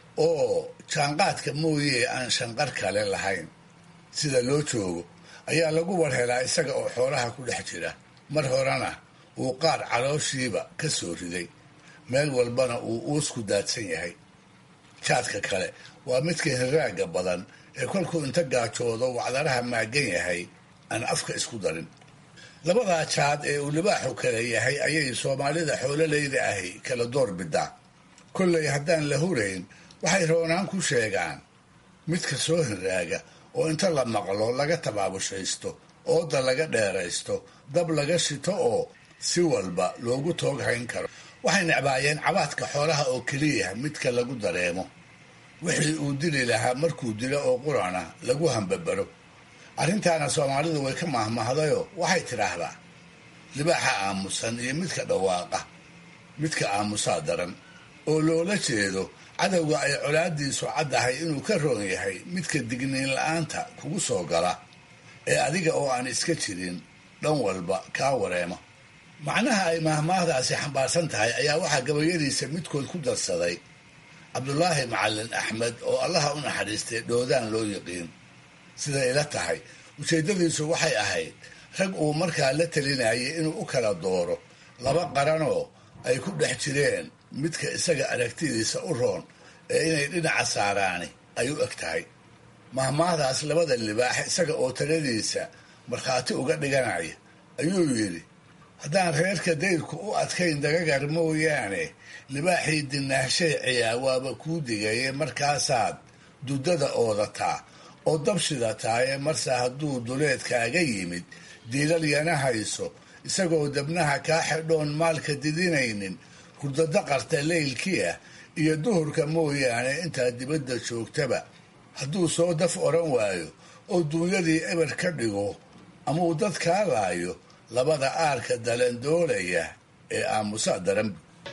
oo jaanqaadka mooye aan shanqar kale lahayn sida loo joogo ayaa lagu warhelaa isaga oo xoolaha ku dhex jira mar horena uu qaar calooshiiba ka soo riday meel walbana uu uusku daadsan yahay jaadka kale waa midka hiraaga badan ee kolkuu inta gaajoodo wacdaraha maagan yahay aan afka isku darin labadaa jaad ee uu libaaxu kale yahay ayay soomaalida xoololeyda ahi kala door bidaa kollay haddaan la hurayn waxay roonaan ku sheegaan midka soo hiraaga oo inta la maqlo laga tabaabushaysto ooda laga dheeraysto dab laga shito oo si walba loogu toog hayn karo waxay necbaayeen cabaadka xoolaha oo keliya midka lagu dareemo wixii uu dili lahaa markuu dilo oo qurana lagu hambabaro arrintaana soomaalidu way ka mahmahdayoo waxay tidhaahdaa libaaxa aamusan iyo midka dhawaaqa midka aamusaa daran oo loola jeedo cadowga ay colaadiisu caddahay inuu ka roon yahay midka digniin la-aanta kugu soo gala ee adiga oo aan iska jirin dhan walba kaa wareema macnaha ay mahmaahdaasi xambaarsan tahay ayaa waxaa gabayadiisa midkood ku darsaday cabdulaahi macalin axmed oo allaha u naxariistay dhoodaan loo yiqiin siday ila tahay ujeeddadiisu waxay ahayd rag uu markaa la talinayay inuu u kala dooro laba qaranoo ay ku dhex jireen midka isaga aragtidiisa u roon ee inay dhinaca saaraani ay u eg tahay mahmaahdaas labada libaax isaga oo taladiisa markhaati uga dhiganaya ayuu yidhi haddaan reerka dayrku u adkayn dagagar mooyaane libaaxii dinaahshay ciyaa waaba kuu digaye markaasaad dudada oodataa oo dab shidataaye marse hadduu duleedkaaga yimid diilal yana hayso isagoo dabnaha kaa xidhoon maalka didinaynin hurdadaqarta leylkii ah iyo duhurka mooyaane intaad dibadda joogtaba hadduu soo daf odhan waayo oo duunyadii eber ka dhigo ama uu dad kaa laayo labada aarka dalandoolaya ee aamusa daran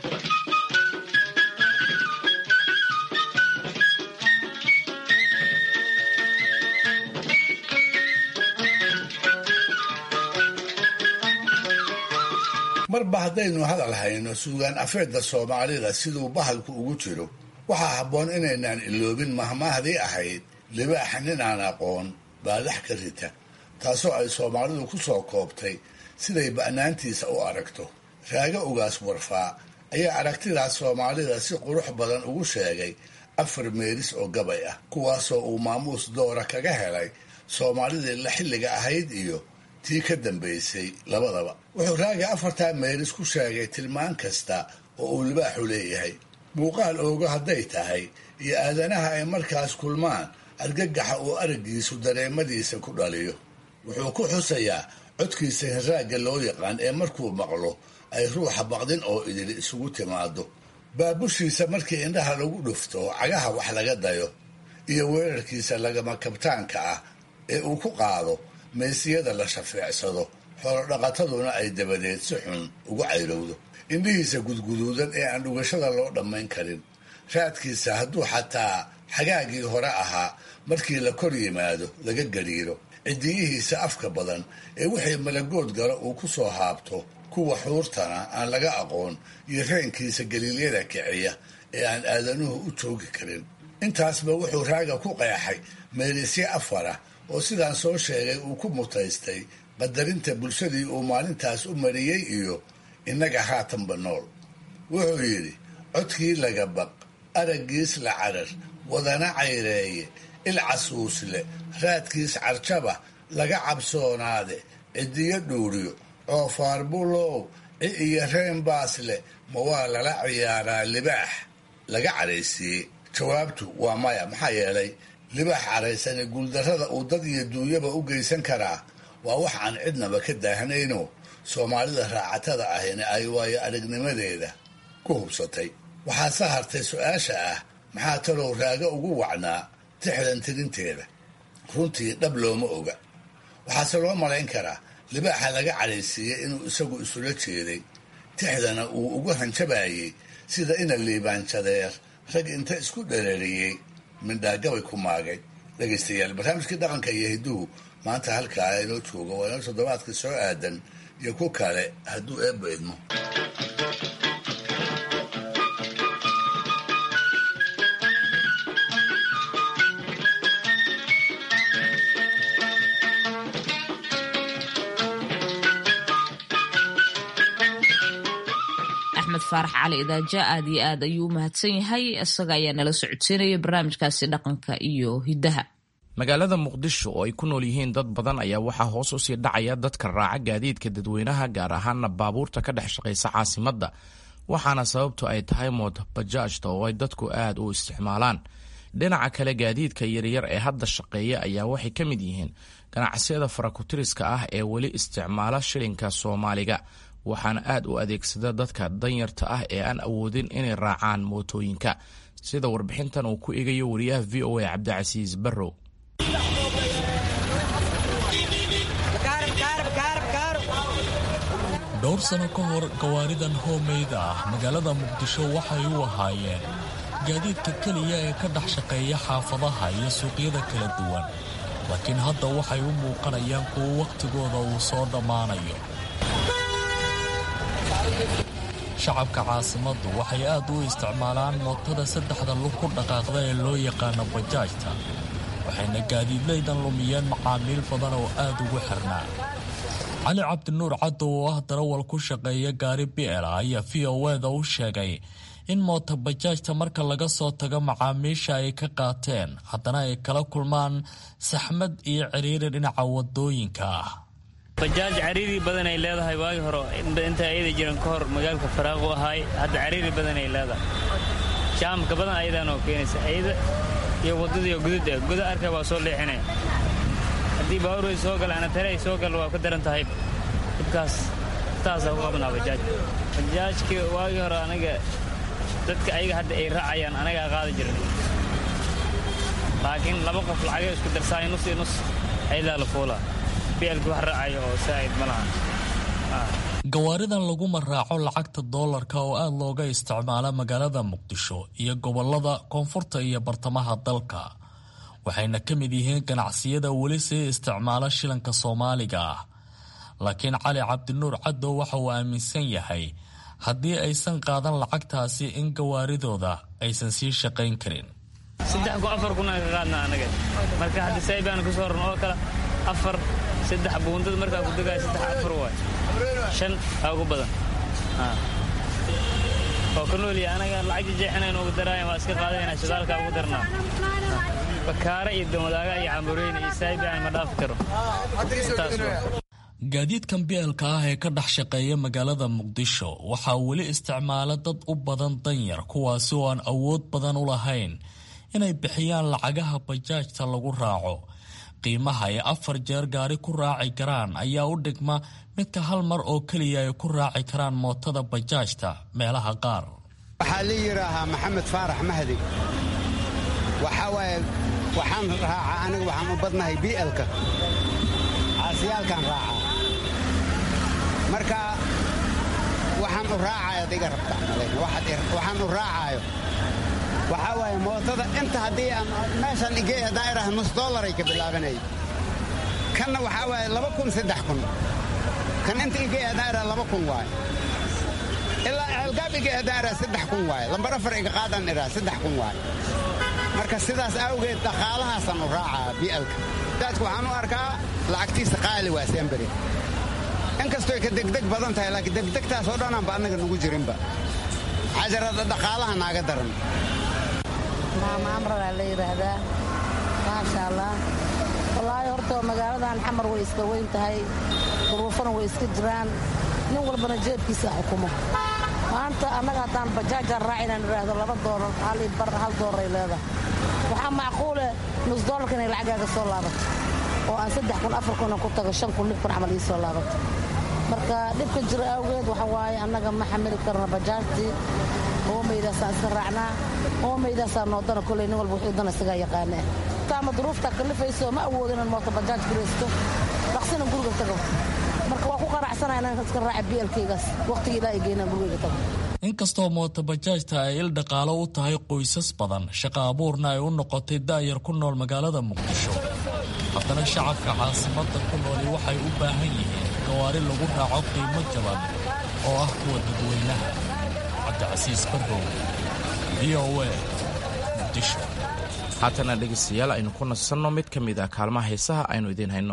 marba haddaynu hadal hayno suugaan afeedda soomaalida siduu bahalku ugu jiro waxaa habboon inaynaan iloobin mahmaahdii ahayd libaaxa nin aan aqoon baadax ka rita taasoo ay soomaalidu ku soo koobtay siday ba'naantiisa u aragto raaga ugaas warfaa ayaa aragtidaas soomaalida si qurux badan ugu sheegay afar meelis oo gabay ah kuwaasoo uu maamuus doora kaga helay soomaalidii la xilliga ahayd iyo tii ka dambaysay labadaba wuxuu raaga afartaa meelis ku sheegay tilmaan kasta oo uu libaaxu leeyahay muuqaal oogo hadday tahay iyo aadanaha ay markaas kulmaan argagaxa uu araggiisu dareemadiisa ku dhaliyo wuxuu ku xusayaa codkiisa hirraagga loo yaqaan ee markuu maqlo ay ruuxa baqdin oo idil isugu timaado baabushiisa markii indhaha lagu dhufto cagaha wax laga dayo iyo weerarkiisa lagama kabtaanka ah ee uu ku qaado meysiyada la shafeecsado xoolodhaqataduna ay dabadeed si xun ugu cayrowdo indhihiisa gudguduudan ee aan dhugashada loo dhammayn karin raadkiisa hadduu xataa xagaagii hore ahaa markii la kor yimaado laga gariiro cidiyihiisa afka badan ee wixii malagood galo uu ku soo haabto kuwa xuurtana aan laga aqoon iyo reenkiisa galiilyada kiciya ee aan aadanuhu u joogi karin intaasba wuxuu raaga ku qeexay meelisye afara oo sidaan soo sheegay uu ku mutaystay qadarinta bulshadii uu maalintaas u mariyey iyo innaga haatanba nool wuxuu yidhi codkii laga baq araggiis la carar wadana cayreeye ilcasuusle raadkiis carjaba laga cabsoonaade cidiyo dhuuriyo coofaar bulow ci iyo reen baasle ma waa lala ciyaaraa libaax laga cadhaysiiyey jawaabtu waa maya maxaa yeelay libaax caraysane guuldarrada uu dad iyo duunyaba u geysan karaa waa wax aan cidnaba ka daahnayno soomaalida raacatada ahina ay waayo aragnimadeeda ku hubsatay waxaase hartay su-aasha ah maxaa talow raaga ugu wacnaa tixdan tirinteeda runtii dhab looma oga waxaase loo malayn karaa libaaxa laga cadhaysiiyey inuu isagu isula jeeday tixdana uu ugu hanjabayey sida ina liibaanjadeer rag inta isku dherariyey mindhaagabay ku maagay dhegaystayaal barnaamijkii dhaqanka iyo hidduhu maanta halkaa inoo jooga waa inoo toddobaadka soo aadan iyo ku kale hadduu eebba idmo axmed faarax cali idaaja aad iyo aad ayuu u mahadsan yahay isaga ayaa nala socodsiinaya barnaamijkaasi dhaqanka iyo hiddaha magaalada muqdisho oo ay ku nool yihiin dad badan ayaa waxaa hoos usii dhacaya dadka raaca gaadiidka dadweynaha gaar ahaana baabuurta ka dhex shaqaysa caasimadda waxaana sababtu ay tahay mood bajaajta oo ay dadku aad u isticmaalaan dhinaca kale gaadiidka yaryar ee hadda shaqeeya ayaa waxay ka mid yihiin ganacsiyada farakutiriska ah ee weli isticmaala shilinka soomaaliga waxaana aad u adeegsada dadka danyarta ah ee aan awoodin inay raacaan mootooyinka sida warbixintan uu ku egayo wariyaha v o a cabdicasiis barrow dhowr sano ka hor gawaaridan hoomeyda ah magaalada muqdisho waxay u ahaayeen gaadiidka keliya ee ka dhex shaqeeya xaafadaha iyo suuqyada kala duwan laakiin hadda waxay u muuqanayaan kuwo wakhtigooda uu soo dhammaanayo shacabka caasimaddu waxay aad u isticmaalaan mootada saddexda lug ku dhaqaaqda ee loo yaqaano bajaajta waxayna gaadiidlaydan lumiyeen macaamiil badan oo aad ugu xirnaa cali cabdinuur caddow oo ah darawal ku shaqeeya gaari bi'ela ayaa v o eda u sheegay in moota bajaajta marka laga soo tago macaamiisha ay ka qaateen haddana ay kala kulmaan saxmad iyo ciriiri dhinaca wadooyinka ah bajaaj cariiri badan ay leedahay waagi hore inta ayada jiran ka hor magaalka faraaqu ahaay hadda cariiri badan ay leedahay jaamka badan ayadaan oo keenaysa ayada iyo waddadii gududa guda arka waa soo leexinaya haddii baabuur ay soo galaan tare ay soo galaan waa ka daran tahay dhibkaas taasaa ku qabnaa bajaaj bajaajka waagii hore aniga dadka ayaga hadda ay raacayaan anagaa qaadi jiran laakiin laba qof lacagay isku darsaay nus iyo nus ayadaa la fuulaa gawaaridan laguma raaco lacagta doolarka oo aad looga isticmaala magaalada muqdisho iyo gobolada koonfurta iyo bartamaha dalka waxayna ka mid yihiin ganacsiyada weli sii isticmaala shilanka soomaaliga ah laakiin cali cabdinuur caddow waxa uu aaminsan yahay haddii aysan qaadan lacagtaasi in gawaaridooda aysan sii shaqayn karin saddex ku afar kun aan ka qaadna anaga marka hadda saybaan ku soo ran oo kale afar saddex buundada markaa ku degaayo saddex afar waay shan aa ugu badan oo ka nooliya anaga lacag jeexinayn ugu daraayan waa iska qaadayna shidaalka ugu darnaa bakaare iyo damadaaga iyo cambureyne iyo saybaan ma dhaafi karo gaadiidkan bielka ah ee ka dhex shaqeeya magaalada muqdisho waxaa weli isticmaala dad u badan danyar kuwaasi oo aan awood badan u lahayn inay bixiyaan lacagaha bajaajta lagu raaco qiimaha ay afar jeer gaari ku raaci karaan ayaa u dhigma midka hal mar oo keliya ay ku raaci karaan mootada bajaajta meelaha qaar waxaa la yidhaahaa maxamed faarax mahdi waxaa waaye waxaan raacaa aniga waxaan u badnahay bi'elka caasiyaalkaan raacaa marka waxaan u raacayo ad iga rabtaa waxaan u raacaayo waxaa waaye mootada inta haddii aan meeshaan igey haddaan idhaha nus dollaray ka bilaabanay kanna waxaa waaye laba kun saddex kun kan inta igey haddaan idhaha laba kun waaye ilaa ceelgaab igey haddaan idhaha saddex kun waaye lambar afar iga qaadaan idhaha saddex kun waaye marka sidaas awgeed dhaqaalahaasaan u raacaa bi'alka daadku waxaan u arkaa lacagtiisa qaali waa semberi inkastooy ka degdeg badan tahay laakiin degdegtaas oo dhanaanba annaga nugu jirinba xajarada dhaqaalaha naaga daran maama amradaa la yidhaahdaa maasha allah wallaahi horta magaaladan xamar way iska weyn tahay duruufana way iska jiraan nin walbana jeebkiisa xukumo maanta annaga haddaan bajaajaan raac inaan idhaahdo laba doolar hal io bar hal doolar ay leedahay waxaa macquule nus doolarka inay lacagaaga soo laabato oo aan saddex kun afar kun ku tago shan kun lix kun camal ii soo laabato marka dhibka jira awgeed waxa waaye annaga ma xamili karno bajaajtii hoomaydaasaan iska raacnaa hoomaydaasaa noodana koley nin walba wuxuu dana isagaa yaqaanaa taama duruuftaa kalifayso ma awoodo inaan mooto bajaaj guraysto dhaqsina guriga tago marka waa ku qanacsanaa inaan iska raaca bielkaygaas waqtiga ilaa ay geynaan gurigayga tago inkastoo mootobajaajta ay il dhaqaalo u tahay qoysas badan shaqa abuurna ay u noqotay daayar ku nool magaalada muqdisho haddana shacabka caasimadda ku nooli waxay u baahan yihiin gawaari lagu raaco qiimo jaban oo ah kuwa dadweynaha cabdicasiis barrow v o a muqdisho haatana dhegaystayaal aynu ku nasanno mid ka mid ah kaalmaha heesaha aynu idiin hayno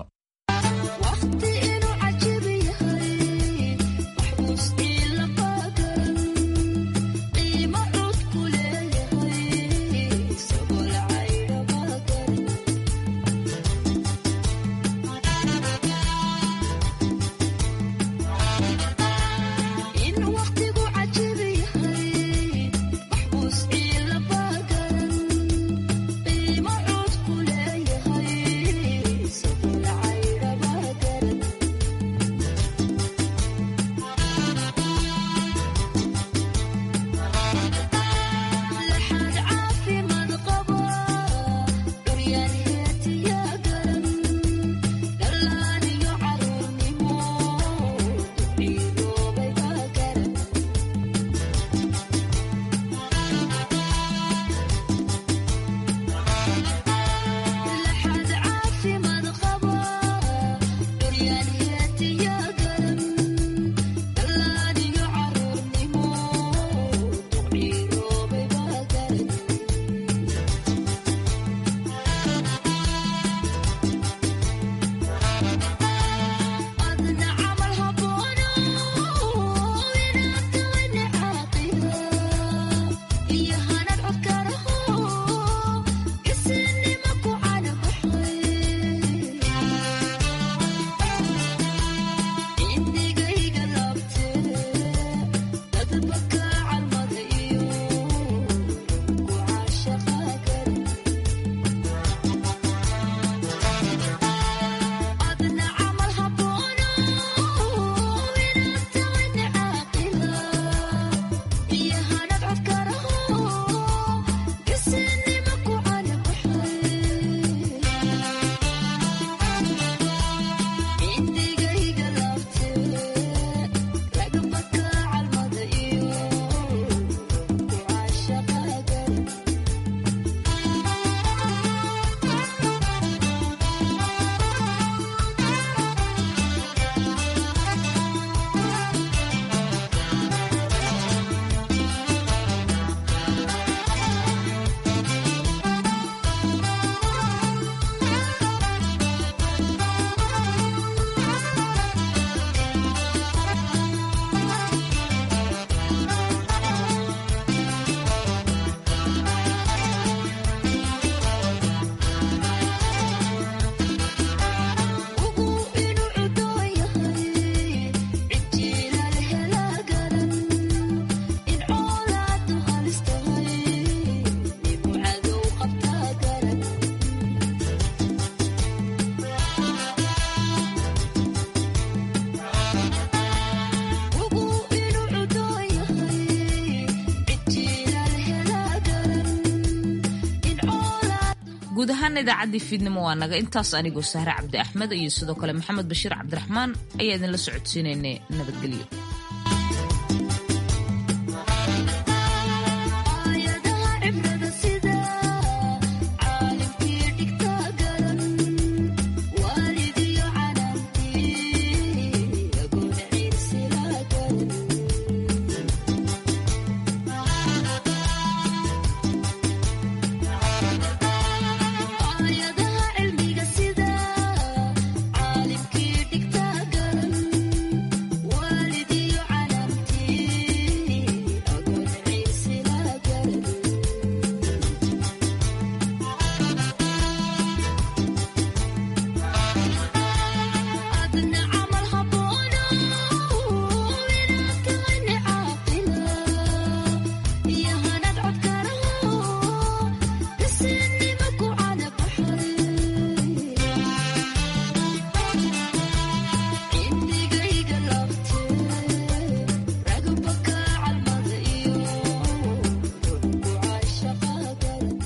guud ahaan idaacaddii fiidnimo waa naga intaas anigoo sahre cabdi axmed iyo sidoo kale maxamed bashiir cabdiraxmaan ayaa idinla socodsiinaynay nabadgelyo